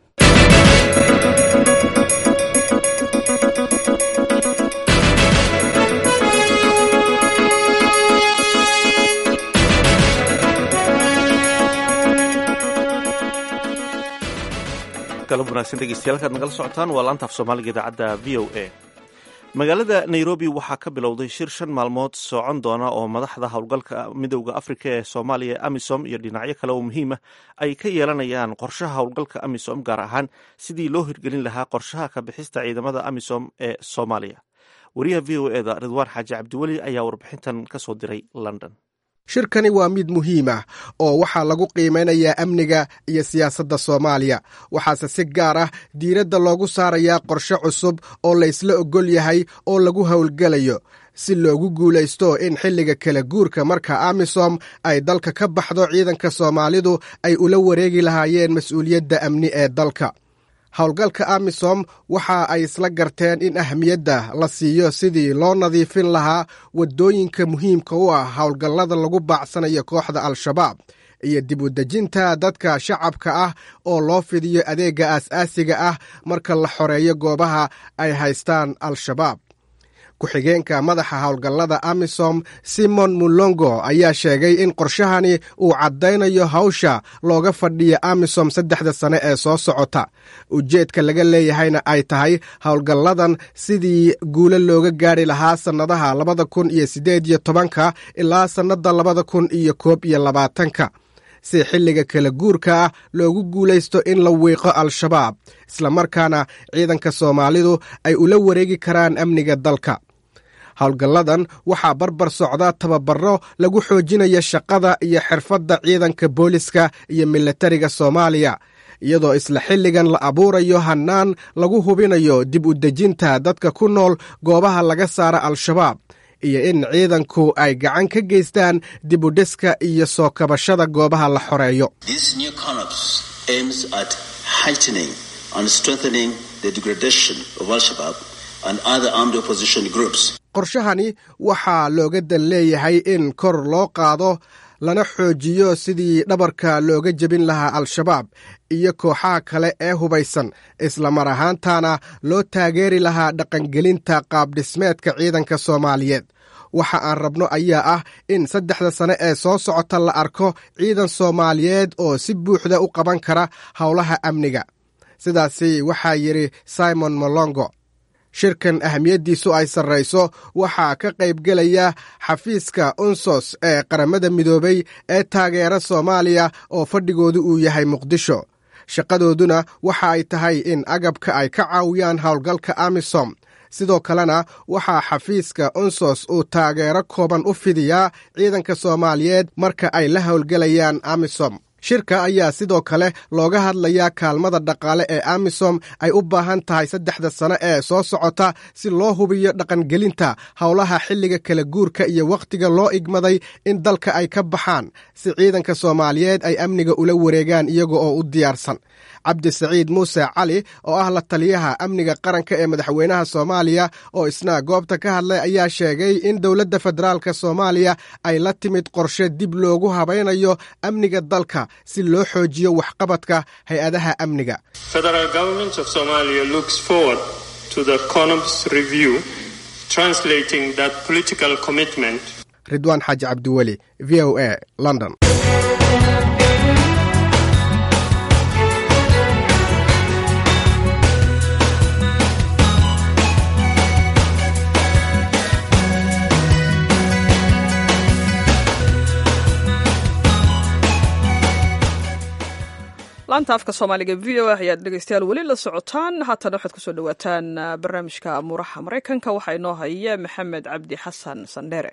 galab wanaagsan dhegeystayaal kaad nagala socotaan waa laanta af soomaaliga idaacadda v o a magaalada nairobi waxaa ka bilowday shir shan maalmood socon doona oo madaxda howlgalka midowda afrika ee soomaaliya ee amisom iyo dhinacyo kale oo muhiim ah ay ka yeelanayaan qorshaha howlgalka amisom gaar ahaan sidii loo hirgelin lahaa qorshaha ka bixista ciidamada amisom ee soomaaliya wariyaha v o eda ridwaan xaaji cabdiweli ayaa warbixintan ka soo diray london shirkani waa mid muhiim ah oo waxaa lagu qiimaynayaa amniga iyo siyaasadda soomaaliya waxaase si gaar ah diiradda loogu saarayaa qorshe cusub oo laysla oggol yahay oo lagu howlgelayo si loogu guulaysto in xilliga kala guurka marka amisom ay dalka ka baxdo ciidanka soomaalidu ay ula wareegi lahaayeen mas-uuliyadda amni ee dalka howlgalka amisom waxa ay isla garteen in ahmiyadda la siiyo sidii loo nadiifin lahaa waddooyinka muhiimka u ah howlgallada lagu baacsanayo kooxda al-shabaab iyo dib u dejinta dadka shacabka ah oo loo fidiyo adeegga aas-aasiga ah marka la xoreeyo goobaha ay haystaan al-shabaab ku-xigeenka madaxa howlgallada amisom simon mulongo ayaa sheegay in qorshahani uu caddaynayo hawsha looga fadhiya amisom saddexda sane ee soo socota ujeedka laga leeyahayna ay tahay howlgalladan sidii guulo looga gaari lahaa sannadaha labada kun iyo siddeed iyo tobanka ilaa sannadda labada kun iyo koob iyo labaatanka si xilliga kala guurka ah loogu guulaysto in la wiiqo al-shabaab islamarkaana ciidanka soomaalidu ay ula wareegi karaan amniga dalka howlgalladan waxaa barbar socda tababaro lagu xoojinayo shaqada iyo xirfadda ciidanka booliska iyo milatariga soomaaliya iyadoo isla xilligan la abuurayo hannaan lagu hubinayo dib u dejinta dadka ku nool goobaha laga saara al-shabaab iyo in ciidanku ay gacan ka geystaan dib u dhiska iyo soo kabashada goobaha la xoreeyo qorshahani waxaa looga dan leeyahay in kor loo qaado lana xoojiyo sidii dhabarka looga jebin lahaa al-shabaab iyo kooxaha kale ee hubaysan islamar ahaantana loo taageeri lahaa dhaqangelinta qaabdhismeedka ciidanka soomaaliyeed waxa aan rabno ayaa ah in saddexda sane ee soo socota la arko ciidan soomaaliyeed oo si buuxda u qaban kara howlaha amniga sidaasi waxaa yidhi simon molongo shirkan ahamiyaddiisu ay sarrayso waxaa ka qaybgelaya xafiiska unsos ee qaramada midoobay ee taageera soomaaliya oo fadhigoodu uu yahay muqdisho shaqadooduna waxa ay tahay in agabka ay ka caawiyaan howlgalka amisom sidoo kalena waxaa xafiiska unsos uu taageero kooban u fidiyaa ciidanka soomaaliyeed marka ay la howlgelayaan amisom shirka ayaa sidoo kale looga hadlayaa kaalmada dhaqaale ee amisom ay u baahan tahay saddexda sane ee soo socota si loo hubiyo dhaqangelinta howlaha xilliga kala guurka iyo wakhtiga loo igmaday in dalka ay ka baxaan si ciidanka soomaaliyeed ay amniga ula wareegaan iyaga oo u diyaarsan cabdisaciid muuse cali oo ah la taliyaha amniga qaranka ee madaxweynaha soomaaliya oo isna goobta ka hadlay ayaa sheegay in dowladda federaalk soomaaliya ay la timid qorshe dib loogu habaynayo amniga dalka si loo xoojiyo waxqabadka hay-adaha amniga ridwaan xaaji cabdiweli v o a london laanta afka soomaaliga v o a ayaad dhegeystayaal weli la socotaan haatana waxaad kusoo dhawaataan barnaamijka amuuraha maraykanka waxaa inoo haya maxamed cabdi xasan sandheere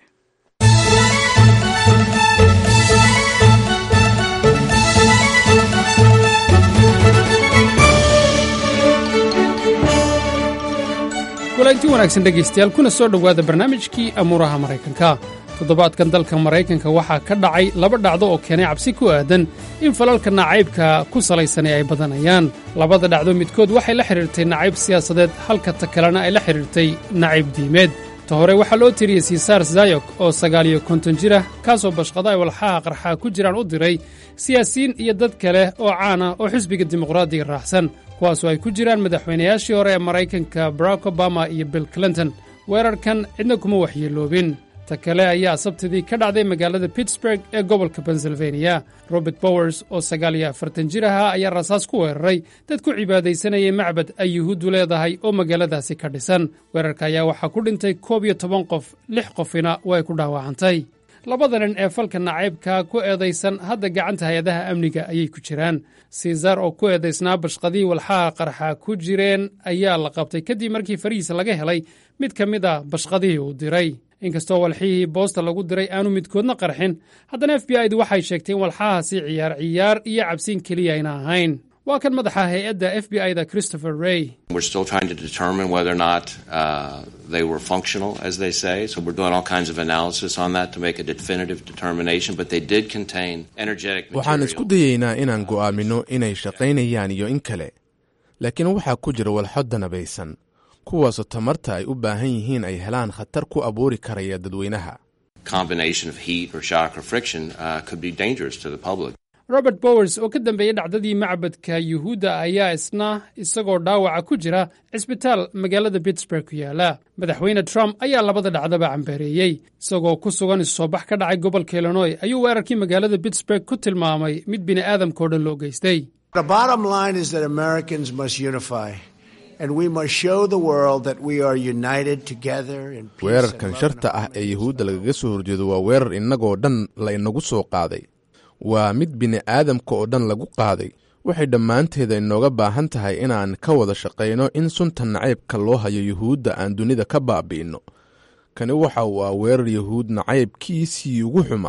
kulanti wanaagsan dhegaystayaal kuna soo dhowaada barnaamijkii amuuraha maraykanka toddobaadkan dalka maraykanka waxaa ka dhacay laba dhacdo oo keenay cabsi ku aadan in falalka nacaybka ku salaysanay ay badanayaan labada dhacdo midkood waxay la xidhiirtay nacayb siyaasadeed halka ta kalena ay la xidhiirtay nacayb diimeed ta hore waxaa loo tiriyey sisaar zayok oo sagaal iyo konton jir ah kaasoo bashqada ay walxaha qarxaa ku jiraan u diray siyaasiyiin iyo dad kale oo caan ah oo xisbiga dimuqraadiga raacsan kuwaasoo ay ku jiraan madaxweynayaashii hore ee maraykanka barack obama iyo bill clinton weerarkan cidna kuma waxyeeloobin ta kale ayaa sabtidii ka dhacday magaalada pittsburg ee gobolka pennsylvania robert bowers oo sagaal iyo afartan jir ahaa ayaa rasaas ku weeraray dad ku cibaadaysanayay macbad ay yuhuuddu leedahay oo magaaladaasi ka dhisan weerarka ayaa waxaa ku dhintay koob iyo toban qof lix qofina way ku dhaawacantay labada nin ee falka nacaybka ku eedaysan hadda gacanta hay-adaha amniga ayay ku jiraan siisar oo ku eedaysnaa bashqadii walxaha qarxa ku jireen ayaa la qabtay kadib markii farihiisa laga helay mid ka mid a bashqadihii uu diray inkastoo walxihii boosta lagu diray aanu midkoodna qarxin haddana f b i du waxay sheegtay in walxahaasi ciyaar ciyaar iyo cabsiin keliya ayna ahayn waa kan madaxa hay-adda f b i da christopher rey We're still trying to determine whether or not uh, they were functional, as they say. So we're doing all kinds of analysis on that to make a definitive determination. But they did contain energetic waxaan material. isku dayaynaa inaan go'aamino inay shaqaynayaan iyo in kale laakiin waxaa ku jira walxo danabaysan kuwaasoo tamarta ay u baahan yihiin ay helaan khatar ku abuuri karaya dadweynaha Combination of heat or shock or friction uh, could be dangerous to the public. robert bowers oo ka dambeeyey dhacdadii macbadka yuhuudda ayaa isna isagoo dhaawaca ku jira cisbitaal magaalada pittsburg ku yaala madaxweyne trump ayaa labada dhacdaba cambareeyey isagoo ku sugan isusoobax ka dhacay gobolka illinoy ayuu weerarkii magaalada pittsburg ku tilmaamay mid bini'aadamkao dhan loo geystay The bottom line is that Americans must unify, and we must show the world that we are united together in peace. weerarkan sharta ah ee yuhuudda lagaga soo horjeedo waa weerar innagoo dhan la inagu soo qaaday waa mid bini'aadamka oo dhan lagu qaaday waxay dhammaanteeda inooga baahan tahay inaan ka wada shaqayno in sunta nacaybka loo hayo yuhuudda aan dunida ka baabi'inno kani waxa uu ah weerar yuhuud nacaybkiisii ugu xumaa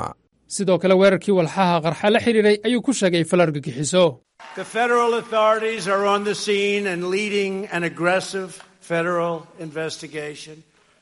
sidoo kale weerarkii walxaha qarxa la xidhiidhay ayuu ku sheegay fal argagixiso The federal authorities are on the scene and leading an aggressive federal investigation.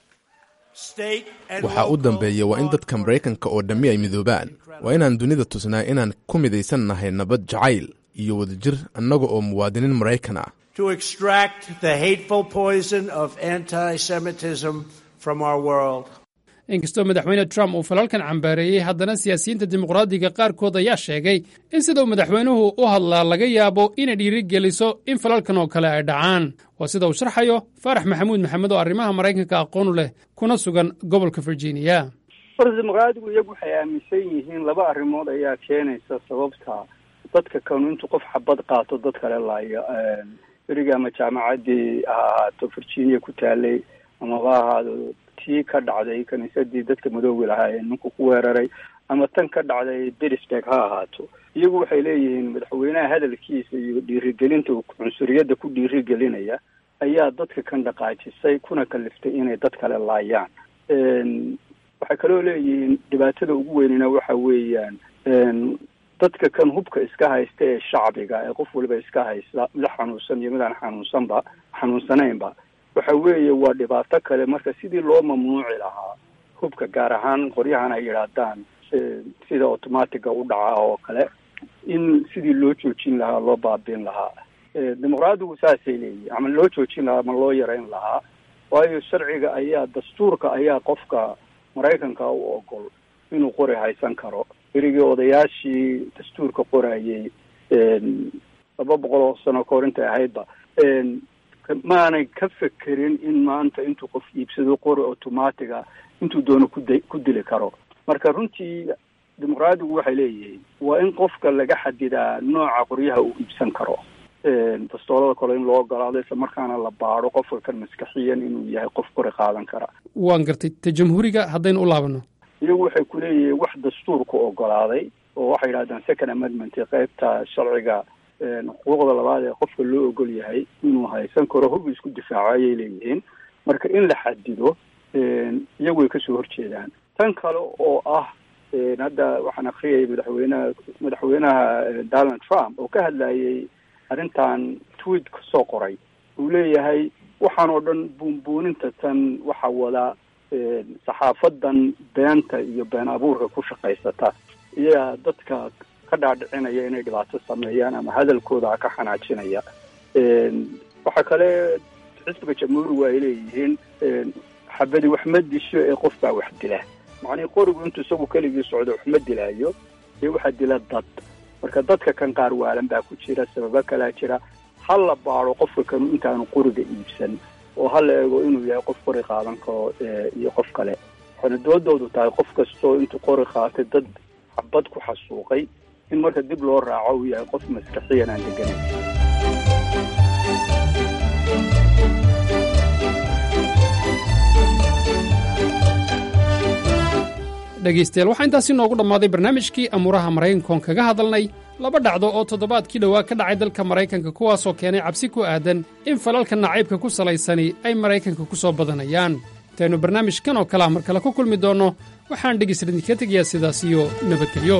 State and waxaa u dambeeya waa in dadka maraykanka oo dhammi ay midoobaan waa inaan dunida tusnaa inaan ku midaysan nahay nabad jacayl iyo wadajir annaga oo muwaadiniin maraykan ah to extract the hateful poison of anti Semitism from our world. inkastoo madaxweyne trump uu falalkan cambaareeyey haddana siyaasiyiinta dimuqraadiga qaarkood ayaa sheegay in sida uu madaxweynuhu u hadlaa laga yaabo inay dhiirigeliso in falalkan oo kale ay dhacaan waa sida uu sharxayo faarax maxamuud maxamed oo arrimaha maraykanka aqoonu leh kuna sugan gobolka virginia horta dimuqraadigu iyagu waxay aaminsan yihiin laba arrimood ayaa keenaysa sababta dadka kanu intuu qof xabad qaato dad kale laayo beriga ama jaamacaddii ha ahaato virginia ku taalay amaba ahaado tii ka dhacday kiniisadii dadka madoogi lahaa ee ninku ku weeraray ama tan ka dhacday pittsburg ha ahaato iyagu waxay leeyihiin madaxweynaha hadalkiisa iyo dhiirigelinta uu cunsuriyadda ku dhiirigelinaya ayaa dadka kan dhaqaajisay kuna kaliftay inay dad kale laayaan waxay kaloo leeyihiin dhibaatada ugu weynina waxa weeyaan dadka kan hubka iska haysta ee shacbiga ee qof waliba iska haysta mid xanuunsan iyo mid aan xanuunsanba xanuunsanaynba waxa weeye waa dhibaato kale marka sidii loo mamnuuci lahaa hubka gaar ahaan qoryahan ay yidhaahdaan sida automatiga u dhaca oo kale in sidii loo joojin lahaa loo baabiin lahaa dimuqraadigu saasay leeyihin ama loo joojin lahaa ama loo yarayn lahaa waayo sharciga ayaa dastuurka ayaa qofka maraykanka u ogol inuu qori haysan karo berigii odayaashii dastuurka qorayay laba boqol oo sano kahor intay ahaydba maanay ka fekerin in maanta intuu qof iibsado qori automatiga intuu doono kuda ku dili karo marka runtii dimuqraadigu waxay leeyihiin waa in qofka laga xadidaa nooca qoryaha uu iibsan karo dastoolada kale in loo ogolaado isla markaana la baado qofka kan maskaxiyan inuu yahay qof qori qaadan kara waan gartay ta jamhuuriga haddaynu u laabanno iyagu waxay ku leeyihiin wax dastuurka ogolaaday oo waxay yidhahdaan second amendment qaybta sharciga xuquuqda labaad ee qofka loo ogol yahay inuu haysan karo hub isku difaaco ayay leeyihiin marka in la xadido iyagu way kasoo horjeedaan tan kale oo ah hadda waxaan akriyayay madaxweynaha madaxweynaha donald trump oo ka hadlayay arrintan tweet kasoo qoray uu leeyahay waxaan oo dhan buunbuuninta tan waxa wada saxaafadan beenta iyo been abuurka ku shaqaysata iyaa dadka ka dhaadhicinaya inay dhibaato sameeyaan ama hadalkooda ka xanaajinaya waxaa kale xisbiga jamhuurigu ay leeyihiin xabadi wax ma disho ee qof baa wax dila macnihii qorigu intuu isagu keligii socdo wax ma dilaayo ee waxaa dila dad marka dadka kan qaar waalan baa ku jira sababo kalaa jira ha la baado qofka kanu intaanu qoriga iibsan oo ha la eego inuu yahay qof qori qaadan karo iyo qof kale waxayna doodoodu tahay qof kastoo intuu qori qaatay dad xabad ku xasuuqay in marka dib loo raaco uu yahay qof maskaxiyan aan deganayn dhegaystayaal waxaa intaasi noogu dhammaaday barnaamijkii amuuraha maraykankoon kaga hadalnay laba dhacdo oo toddobaadkii dhowaa ka dhacay dalka maraykanka kuwaasoo keenay cabsi ku aadan in falalka nacaybka ku salaysani ay maraykanka ku soo badanayaan intaynu barnaamijkan oo kalea mar kale ku kulmi doonno waxaan dhegaysta idinka tegayaa sidaas iyo nabadgelyo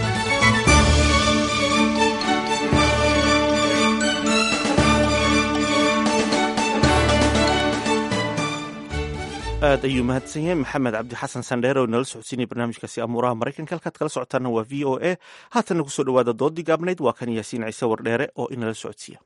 aad ayuu mahadsan yahay maxamed cabdi xasan sandheer oo inala socodsiinaya barnaamijkaasi amuuraha maraykanka halkaad kala socotaana waa v o a haatanna kusoo dhowaada doodii gaabnayd waa kan yaasiin ciise wardheere oo inala socodsiiya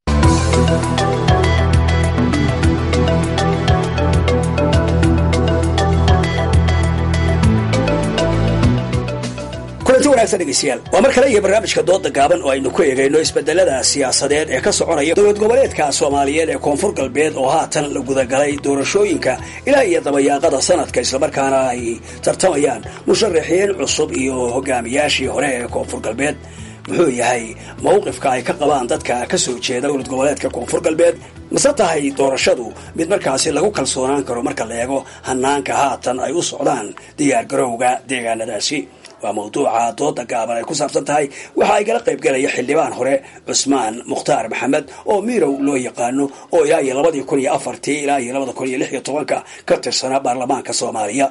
kulanti wanaagsan dhegeystayaal waa mar kale iyo barnaamijka dooda gaaban oo aynu ku eegayno isbedelada siyaasadeed ee ka soconaya dowlad goboleedka soomaaliyeed ee koonfur galbeed oo haatan la gudagalay doorashooyinka ilaa iyo dabayaaqada sanadka islamarkaana ay tartamayaan musharaxiin cusub iyo hogaamiyaashii hore ee koonfur galbeed muxuu yahay mawqifka ay ka qabaan dadka ka soo jeeda dowlad goboleedka koonfur galbeed mase tahay doorashadu mid markaasi lagu kalsoonaan karo marka la eego hanaanka haatan ay u socdaan diyaargarowga deegaanadaasi waa mawduuca dooda gaaban ay ku saabsan tahay waxa ay kala qayb galaya xildhibaan hore cusmaan mukhtaar maxamed oo miirow loo yaqaano oo ilaa iyo labadii kun iyo afartii ilaa iyo labada kun iyo lix iyo tobanka ka tirsana baarlamaanka soomaaliya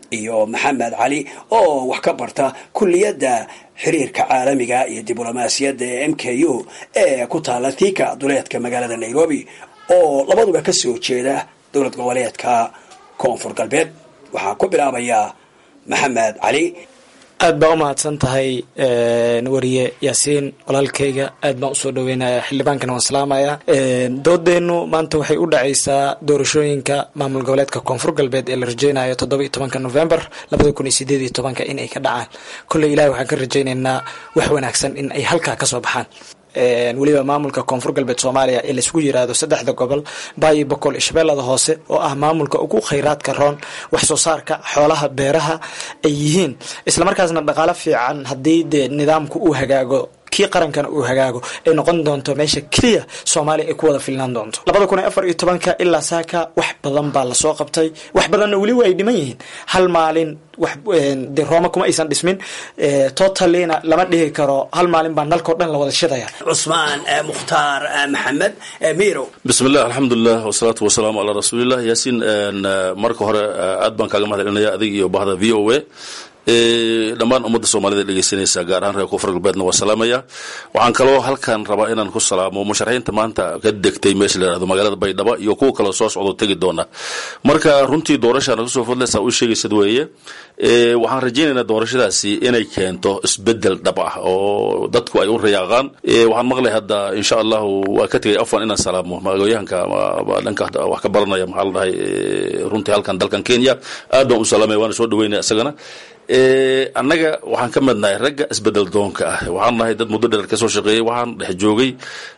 iyo maxamed cali oo wax ka barta kulliyadda xiriirka caalamiga iyo diblomaasiyadda ee m k u ee ku taala thika duleedka magaalada nairobi oo labaduba ka soo jeeda dowlad goboleedka koonfur galbeed waxaa ku bilaabayaa maxamed cali aad baa u mahadsan tahay wariye yaasiin walaalkayga aad baan usoo dhaweynaya xildhibaankana waan salaamaya doodeennu maanta waxay u dhacaysaa doorashooyinka maamul goboleedka koonfur galbeed ee la rajeynayo toddoba iyo tobanka november labada kun iyo sideed iyo tobanka in ay ka dhacaan kolley ilahi waxaan ka rajaynaynaa wax wanaagsan in ay halkaa kasoo baxaan weliba maamulka koonfur galbeed soomaaliya ee laisku yiraahdo saddexda gobol baayi boqol iyo shabeellada hoose oo ah maamulka ugu khayraadka roon wax soo saarka xoolaha beeraha ay yihiin islamarkaasna dhaqaalo fiican haddii dee nidaamku uu hagaago kii qarankana uu hagaago ay noqon doonto meesha keliya soomaaliya ay ku wada filnaan doonto labada kun iyo afar iyo tobanka ilaa saaka wax badan baa lasoo qabtay wax badanna weli waa ay dhiman yihiin hal maalin wax de rooma kuma aysan dhismin totalina lama dhihi karo hal maalin baa nalkao dhan la wada shidaya cusmaan mukhtaar maxamed mirow bismillah alxamdulilah wasalaatu wasalaamu calaa rasuulilah yaasiin marka hore aad baan kaaga mahad celinaya adig iyo bahda v o a dhammaan ummadda soomaalida dhegeysanaysa gaar ahaan reer koonfur galbeedna waa salaamaya waxaan kaloo halkan rabaa inaan ku salaamo musharaxiinta maanta ka degtay meesha la yihahdo magaalada baydhabo iyo kuwa kaloo soo socdo tegi doona marka runtii doorashaan kasoo fadlaysaa u sheegaysad weeye waxaan rajaynaynaa doorashadaasi inay keento isbedel dhab ah oo dadku ay u rayaaqaan waxaan maqlay hadda insha allahu waa ka tegay afan inaan salaamo magooyahanka dhanka wax ka baranaya maxaa la dhahay runtii halkan dalkan kenya aad baan u salaamaya waana soo dhaweynaya isagana annaga waxaan ka midnahay ragga isbedel doonka ah waxaan nahay dad muddo dheer kasoo shaqeeyey waxaan dhex joogay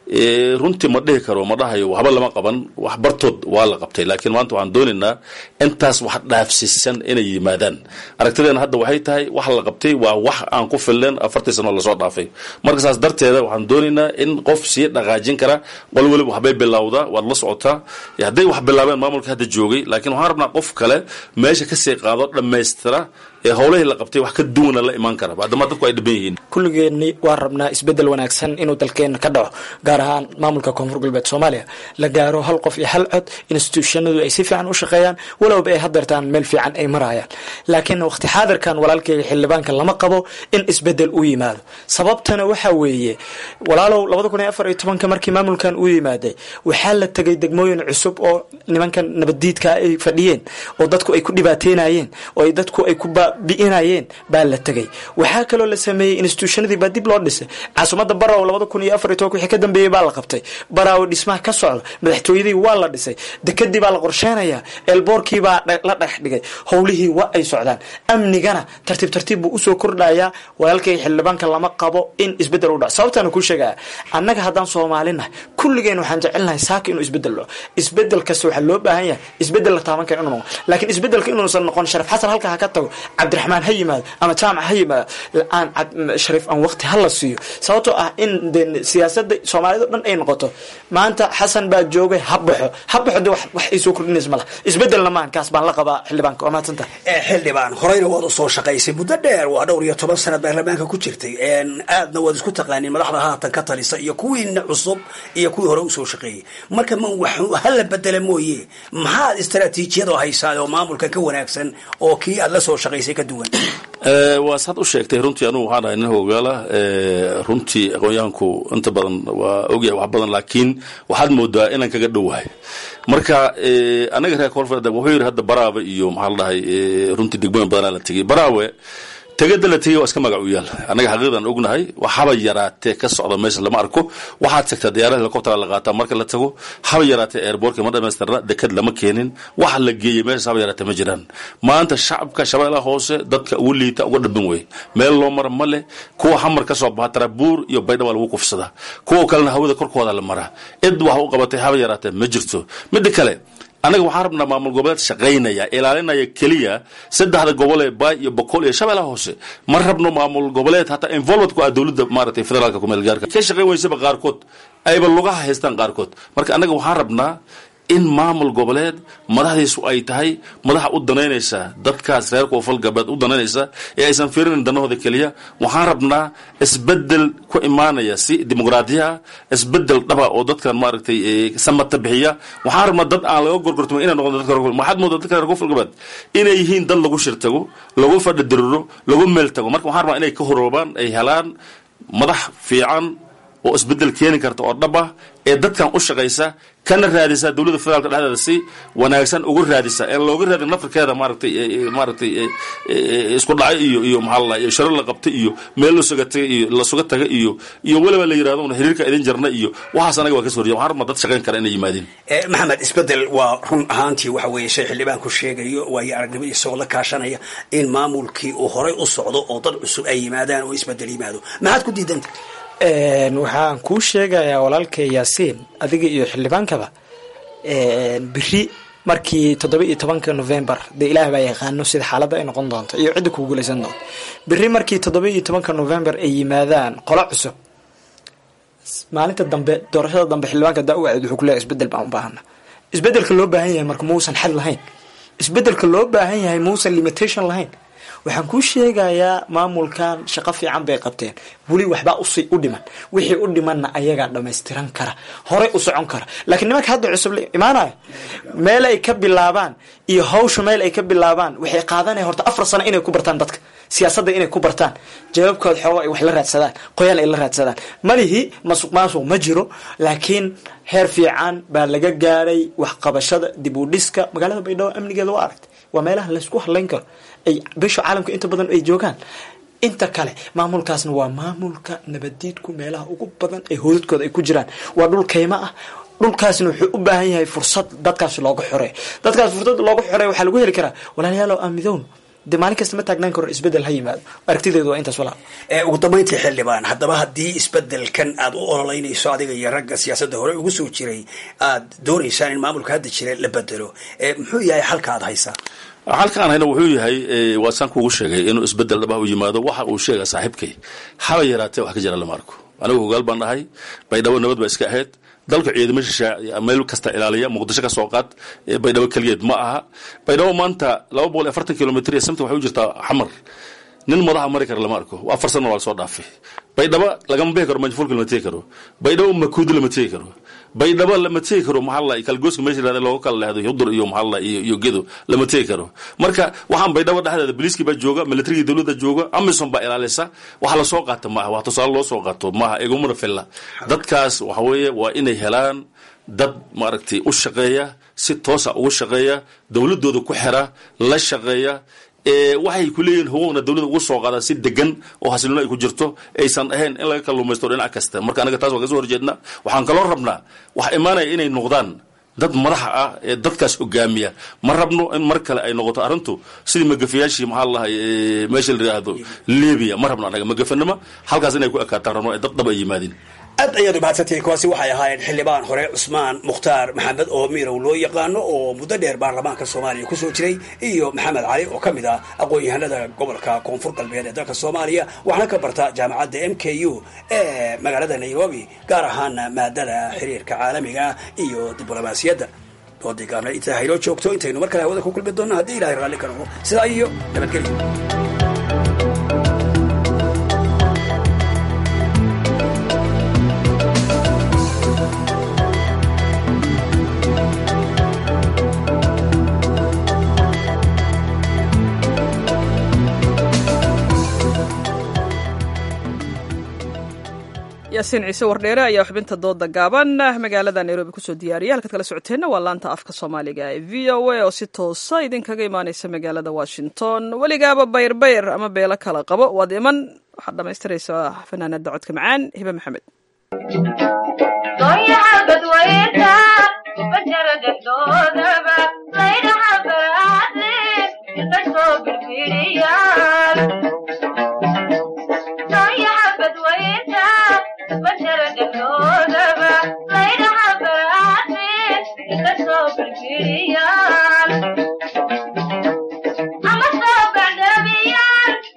runtii ma dhihi karo ma dhahayo waxba lama qaban wax bartood waa la qabtay laakiin maanta waxaan doonaynaa intaas wax dhaafsiisan inay yimaadaan aragtideena hadda waxay tahay wax la qabtay waa wax aan ku filleen afartii sano lasoo dhaafay marka saas darteeda waxaan doonaynaa in qof sii dhaqaajin kara qol weliba waxbay bilowdaa waad la socotaa hadday wax bilaabeen maamulka hadda joogay laakiin waxaan rabnaa qof kale meesha kasii qaado dhammaystira ee howlahii la qabtay wax ka duwana la imaan kara maadaama dadku ay dhiban yihiin kulligeenni waan rabnaa isbedel wanaagsan inuu dalkeena ka dhaco gaar ahaan maamulka koonfur galbeed soomaaliya la gaaro hal qof iyo hal cod institutionadu ay si fiican u shaqeeyaan walowba ay hadeertaan meel fiican ay marayaan laakiin waqti xaadirkan walaalkeyga xildhibaanka lama qabo in isbedel u yimaado sababtana waxa weeye walaalow labada kun iyo afar iyo tobanka markii maamulkan uu yimaaday waxaa la tegay degmooyin cusub oo nimankan nabaddiidka ay fadhiyeen oo dadku ay ku dhibaateynayeen oo ay dadku ay ku bi'inayeen baa la tegay waxaa kaloo la sameeyey institutionadii baa dib loo dhisay caasimadda baraw labada kun iyo afar iyo tobanka wixii ka dambeeyey baa la qabtay baraawo dhismaha ka socda madaxtooyadii waa la dhisay dekadii baa la qorsheynayaa eelboorkii baa la dhex dhigay howlihii waa ay socdaan amnigana tartiib tartiib buu usoo kordhayaa walaalkay xildhibaanka lama qabo in isbedel u dhaco sababtaana kuu sheegaya annaga haddaan soomaalinahay kulligeen waxaan jecelnahay saaka inuu isbedel dhaco isbedel kasta waxaa loo baahan yahay isbedel la taaban kara inuu noqo laakiin isbedelka inuusan noqon sharaf xasan halka ha ka tago cabdiraxmaan ha yimaado ama jaamac ha yimaado aan shariif aan waqti hala siiyo sababtoo ah in de siyaasada soomaalida o dhan ay noqoto maanta xasan baa joogay ha baxo ha baxo de wax ay soo kordhinaysa malaha isbedelna maahan kaas baan la qabaa xildhibaanka waa mahadsanta xildhibaan horeyna waad usoo shaqaysay muddo dheer waa dhowr iyo toban sanad baarlamaanka ku jirtay aadna waad isku taqaaniin madaxda haatan ka talisa iyo kuwiina cusub iyo kuwii hore usoo shaqeeyey marka ma wax hala bedela mooye maxaad istaraatiijiyadoo haysaa oo maamulka ka wanaagsan oo kii aad la soo shaqaysay ka duwan waa saad u sheegtay runtii anugu waxaan ahay nin hogaala runtii aqoonyahanku inta badan waa ogyahay wax badan laakiin waxaad moodaa inaan kaga dhowahay marka anaga reer koonfur wuxuu yidhi hadda baraawe iyo maxaa la dhahay runtii degmooyin badanaa la tegey baraawe tegada la tegay waa iska magac u yaal annaga xaqiiqdan ognahay waxaba yaraatee ka socda meesha lama arko waxaad tagtaa diyaarada helicoptera la qaataa marka la tago haba yaraatee airbortka ma dhamaystirna dekad lama keenin waxa la geeyey meeshaas haba yaraatee ma jiraan maanta shacabka shabeellaha hoose dadka ugu liita uga dhabin wey meel loo mara ma leh kuwa xamar ka soo baxa tarabuur iyo baydhaba lagu kufsadaa kuwa kalena hawada korkooda la maraa cid wax u qabatay haba yaraatee ma jirto midda kale annaga waxaan rabnaa maamul goboleed shaqaynaya ilaalinaya keliya saddexda gobol ee baay iyo boqol iyo shabeellaha hoose ma rabno maamul goboleed hataa involvement ku ah dowladda maaragtay federaalka kumeel gaarka ka shaqayn weysaba qaarkood ayba lugaha haystaan qaarkood marka annaga waxaan rabnaa in maamul goboleed madaxdiisu ay tahay madaxa u danaynaysa dadkaas reer koonfur galbeed u danaynaysa ee aysan fiirinin danahooda keliya waxaan rabnaa isbedel ku imaanaya si dimuqraadiya isbedel dhaba oo dadkan maaragtay samata bixiya waxaan rabnaa dad aan laga gorgortamo inay noqon dadka waxaad moodaa dadka reer koonfur galbeed inay yihiin dad lagu shirtago lagu fadhidiriro lagu meel tago marka waxaan rabnaa inay ka horoobaan ay helaan madax fiican oo isbedel keeni karta oo dhab ah ee dadkan u shaqaysa kana raadisa dowladda federaalka dhexdeeda si wanaagsan uga raadisa ee looga raadin naftarkeeda maaragtay maaragtay isku dhacay iyo iyo maxaa la iyo sharo la qabtay iyo meel lasuga tagay iyo lasuga taga iyo iyo weliba la yidhahdo una xiriirka idin jarna iyo waxaas anaga waa ka soo horjeya waxaan rabnaa dad shaqayn kara inay yimaadeen maxamed isbedel waa run ahaantii waxa weeye shay xildhibaanku sheegayo waayo aragnimada isagoo la kaashanaya in maamulkii uu horay u socdo oo dad cusub ay yimaadaan oo isbedel yimaado maxaad ku diidanta waxaan kuu sheegayaa walaalkay yaasiin adiga iyo xildhibaankaba beri markii toddoba iyo tobanka november dee ilaah baa yaqaano sida xaaladda ay noqon doonto iyo cidda kugu guulaysan doonto beri markii toddoba iyo tobanka november ay yimaadaan qolo cusub maalinta dambe doorashada dambe xildhibaanka daa-uwacid wuxuu kuleeyahay isbedel baan u baahana isbedelka loo baahan yahay marka muusan xad lahayn isbedelka loo baahan yahay muusan limitation lahayn waxaan kuu sheegayaa maamulkan shaqo fiican bay qabteen weli waxbaa usi u dhiman wixii u dhimanna ayagaa dhamaystiran kara horey u socon kara laakiin nimanka hadda cusub imaanaya meel ay ka bilaabaan iyo hawsha meel ay ka bilaabaan waxay qaadanaya horta afar sano inay ku bartaan dadka siyaasadda inay ku bartaan jawaabkooda xoogo ay wax la raadsadaan qoyaal ay la raadsadaan malihi masuq maasuq ma jiro laakiin heer fiican baa laga gaaray waxqabashada dib u dhiska magaalada baydhabo amnigeeda waa aragtay waa meelaha laysku hadlayn karo ay bisha caalamka inta badan ay joogaan inta kale maamulkaasna waa maamulka nabadiidku meelaha ugu badan ee hoodadkooda ay ku jiraan waa dhul kaymo ah dhulkaasna wuxuu u baahan yahay fursad dadkaas looga xoreeyo dadkaas fursad looga xoreeyo waxaa lagu heli karaa walaalayaalo aamidown dee maalin kasta ma taagnaan karo isbedel ha yimaado aragtideedu waa intaas walaal ugu dambayntii xildhibaan haddaba haddii isbedelkan aad u ololeynayso adiga iyo ragga siyaasadda hore ugu soo jiray aad doonaysaan in maamulka hadda jira la bedelo muxuu yahay xalka aad haysaa halkaan hayna wuxuu yahay waa saan kuugu sheegay inuu isbedel dhaba u yimaado waxa uu sheega saaxiibkay haba yaraatee wax ka jira lama arko anigu hogaal baan dhahay baydhabo nabad baa iska ahayd dalka ciidamo shishaa meel kasta ilaaliya muqdisho ka soo qaad baydhabo keligeed ma aha baydhabo maanta laba boqol iyo afartan kilomitr iyo samta waxay u jirtaa xamar nin madaxa mari kara lama arko afar sano waa lasoo dhaafay baydhabo lagama bixi karo manjafulka lama tegi karo baydhabo makuudi lama tegi karo baydhabo lama tegi karo maxaa la kalgooska meesha yirahda looga kala leehdo hudur iyo maxaa la iyo iyo gedo lama tegi karo marka waxaan baydhabo dhexdeeda biliiskii baa jooga militarigii dowladda jooga amison baa ilaalisa waxa lasoo qaata maaha wax tusaale loo soo qaato maaha igumana filla dadkaas waxa weeye waa inay helaan dad maaragtay u shaqeeya si toosa ugu shaqeeya dowladooda ku xira la shaqeeya waxay ku leeyihin hugowna dowladda ugu soo qaadaan si degan oo xasilino ay ku jirto aysan ahayn in laga kalluumaysto dhinac kasta marka anaga taas waa ka soo horjeedna waxaan kaloo rabnaa waxa imaanaya inay noqdaan dad madaxa ah ee dadkaas hogaamiya ma rabno in mar kale ay noqoto arrintu sidii magafayaashii maxaa lahay meesha la yidhaahdo libiya ma rabno anaga magafanimo halkaas inay ku ekaataan rabno ee dad dhab ay yimaadeen aad ayaad umahadsantihiin kuwaasi waxay ahaayeen xildhibaan hore cusmaan mukhtaar maxamed oo mirow loo yaqaano oo muddo dheer baarlamaanka soomaaliya kusoo jiray iyo maxamed cali oo ka mid ah aqoon-yahanada gobolka koonfur galbeed ee dalka soomaaliya waxaana ka barta jaamacadda m k u ee magaalada nairobi gaar ahaana maadada xiriirka caalamiga iyo diblomaasiyadda doodii gaabna intaa hayloo joogto intaynu mar kale hawada ku kulmi doonno haddii ilahay raalli ka noqdo sidaa iyo nabadgelyo yaasiin ciise wardheere ayaa xubinta dooda gaaban magaalada nairobi kusoo diyaariyay halkaad kala socoteenna waa laanta afka soomaaliga ee v o a oo si toosa idinkaga imaaneysa magaalada washington weligaaba bayrbayr ama beelo kala qabo waad iman waxaad dhamaystiraysaa fanaanada codka macaan hibe maxamed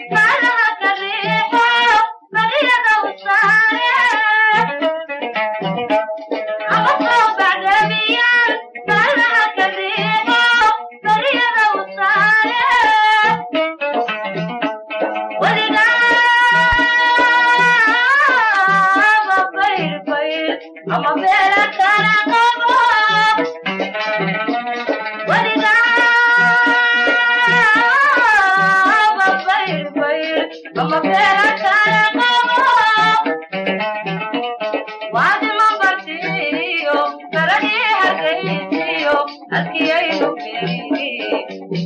Thank you.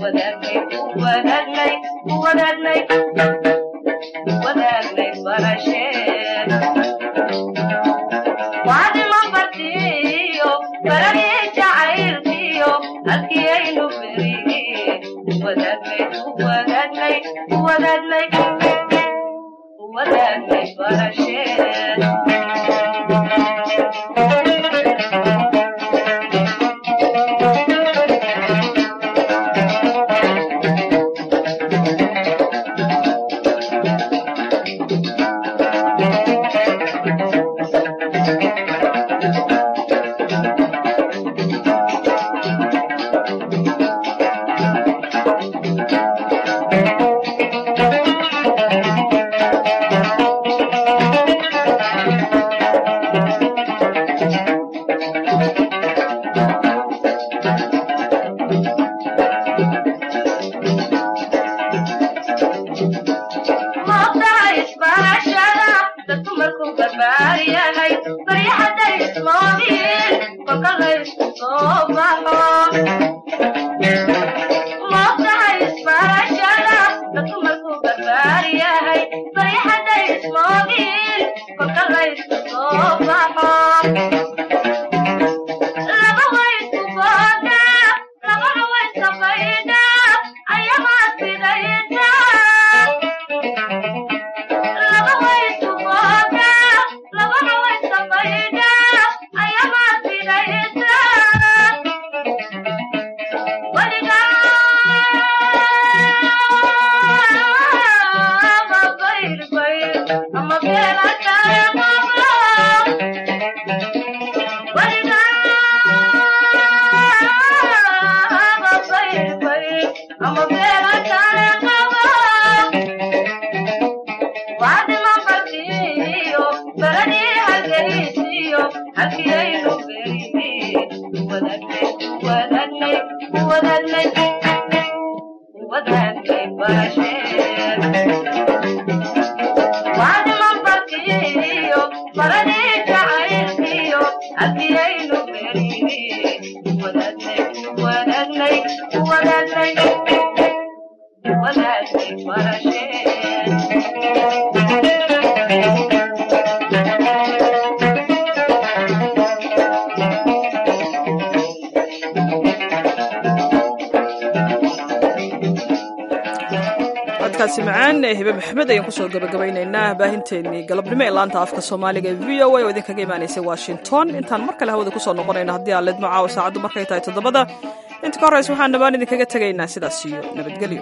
codkaasi macaan ee hibe maxamed ayaan kusoo gabagabaynaynaa baahinteennii galabnimo ee laanta afka soomaaliga ee v o a oo idinkaga imaanaysay washington intaan mar kale hawada kusoo noqonayno haddii aan leedmo caawa saacaddu markay tahay toddobada inta ka horraysa waxaan dhammaan idinkaga tegaynaa sidaas iyo nabadgelyo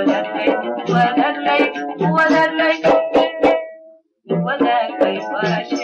What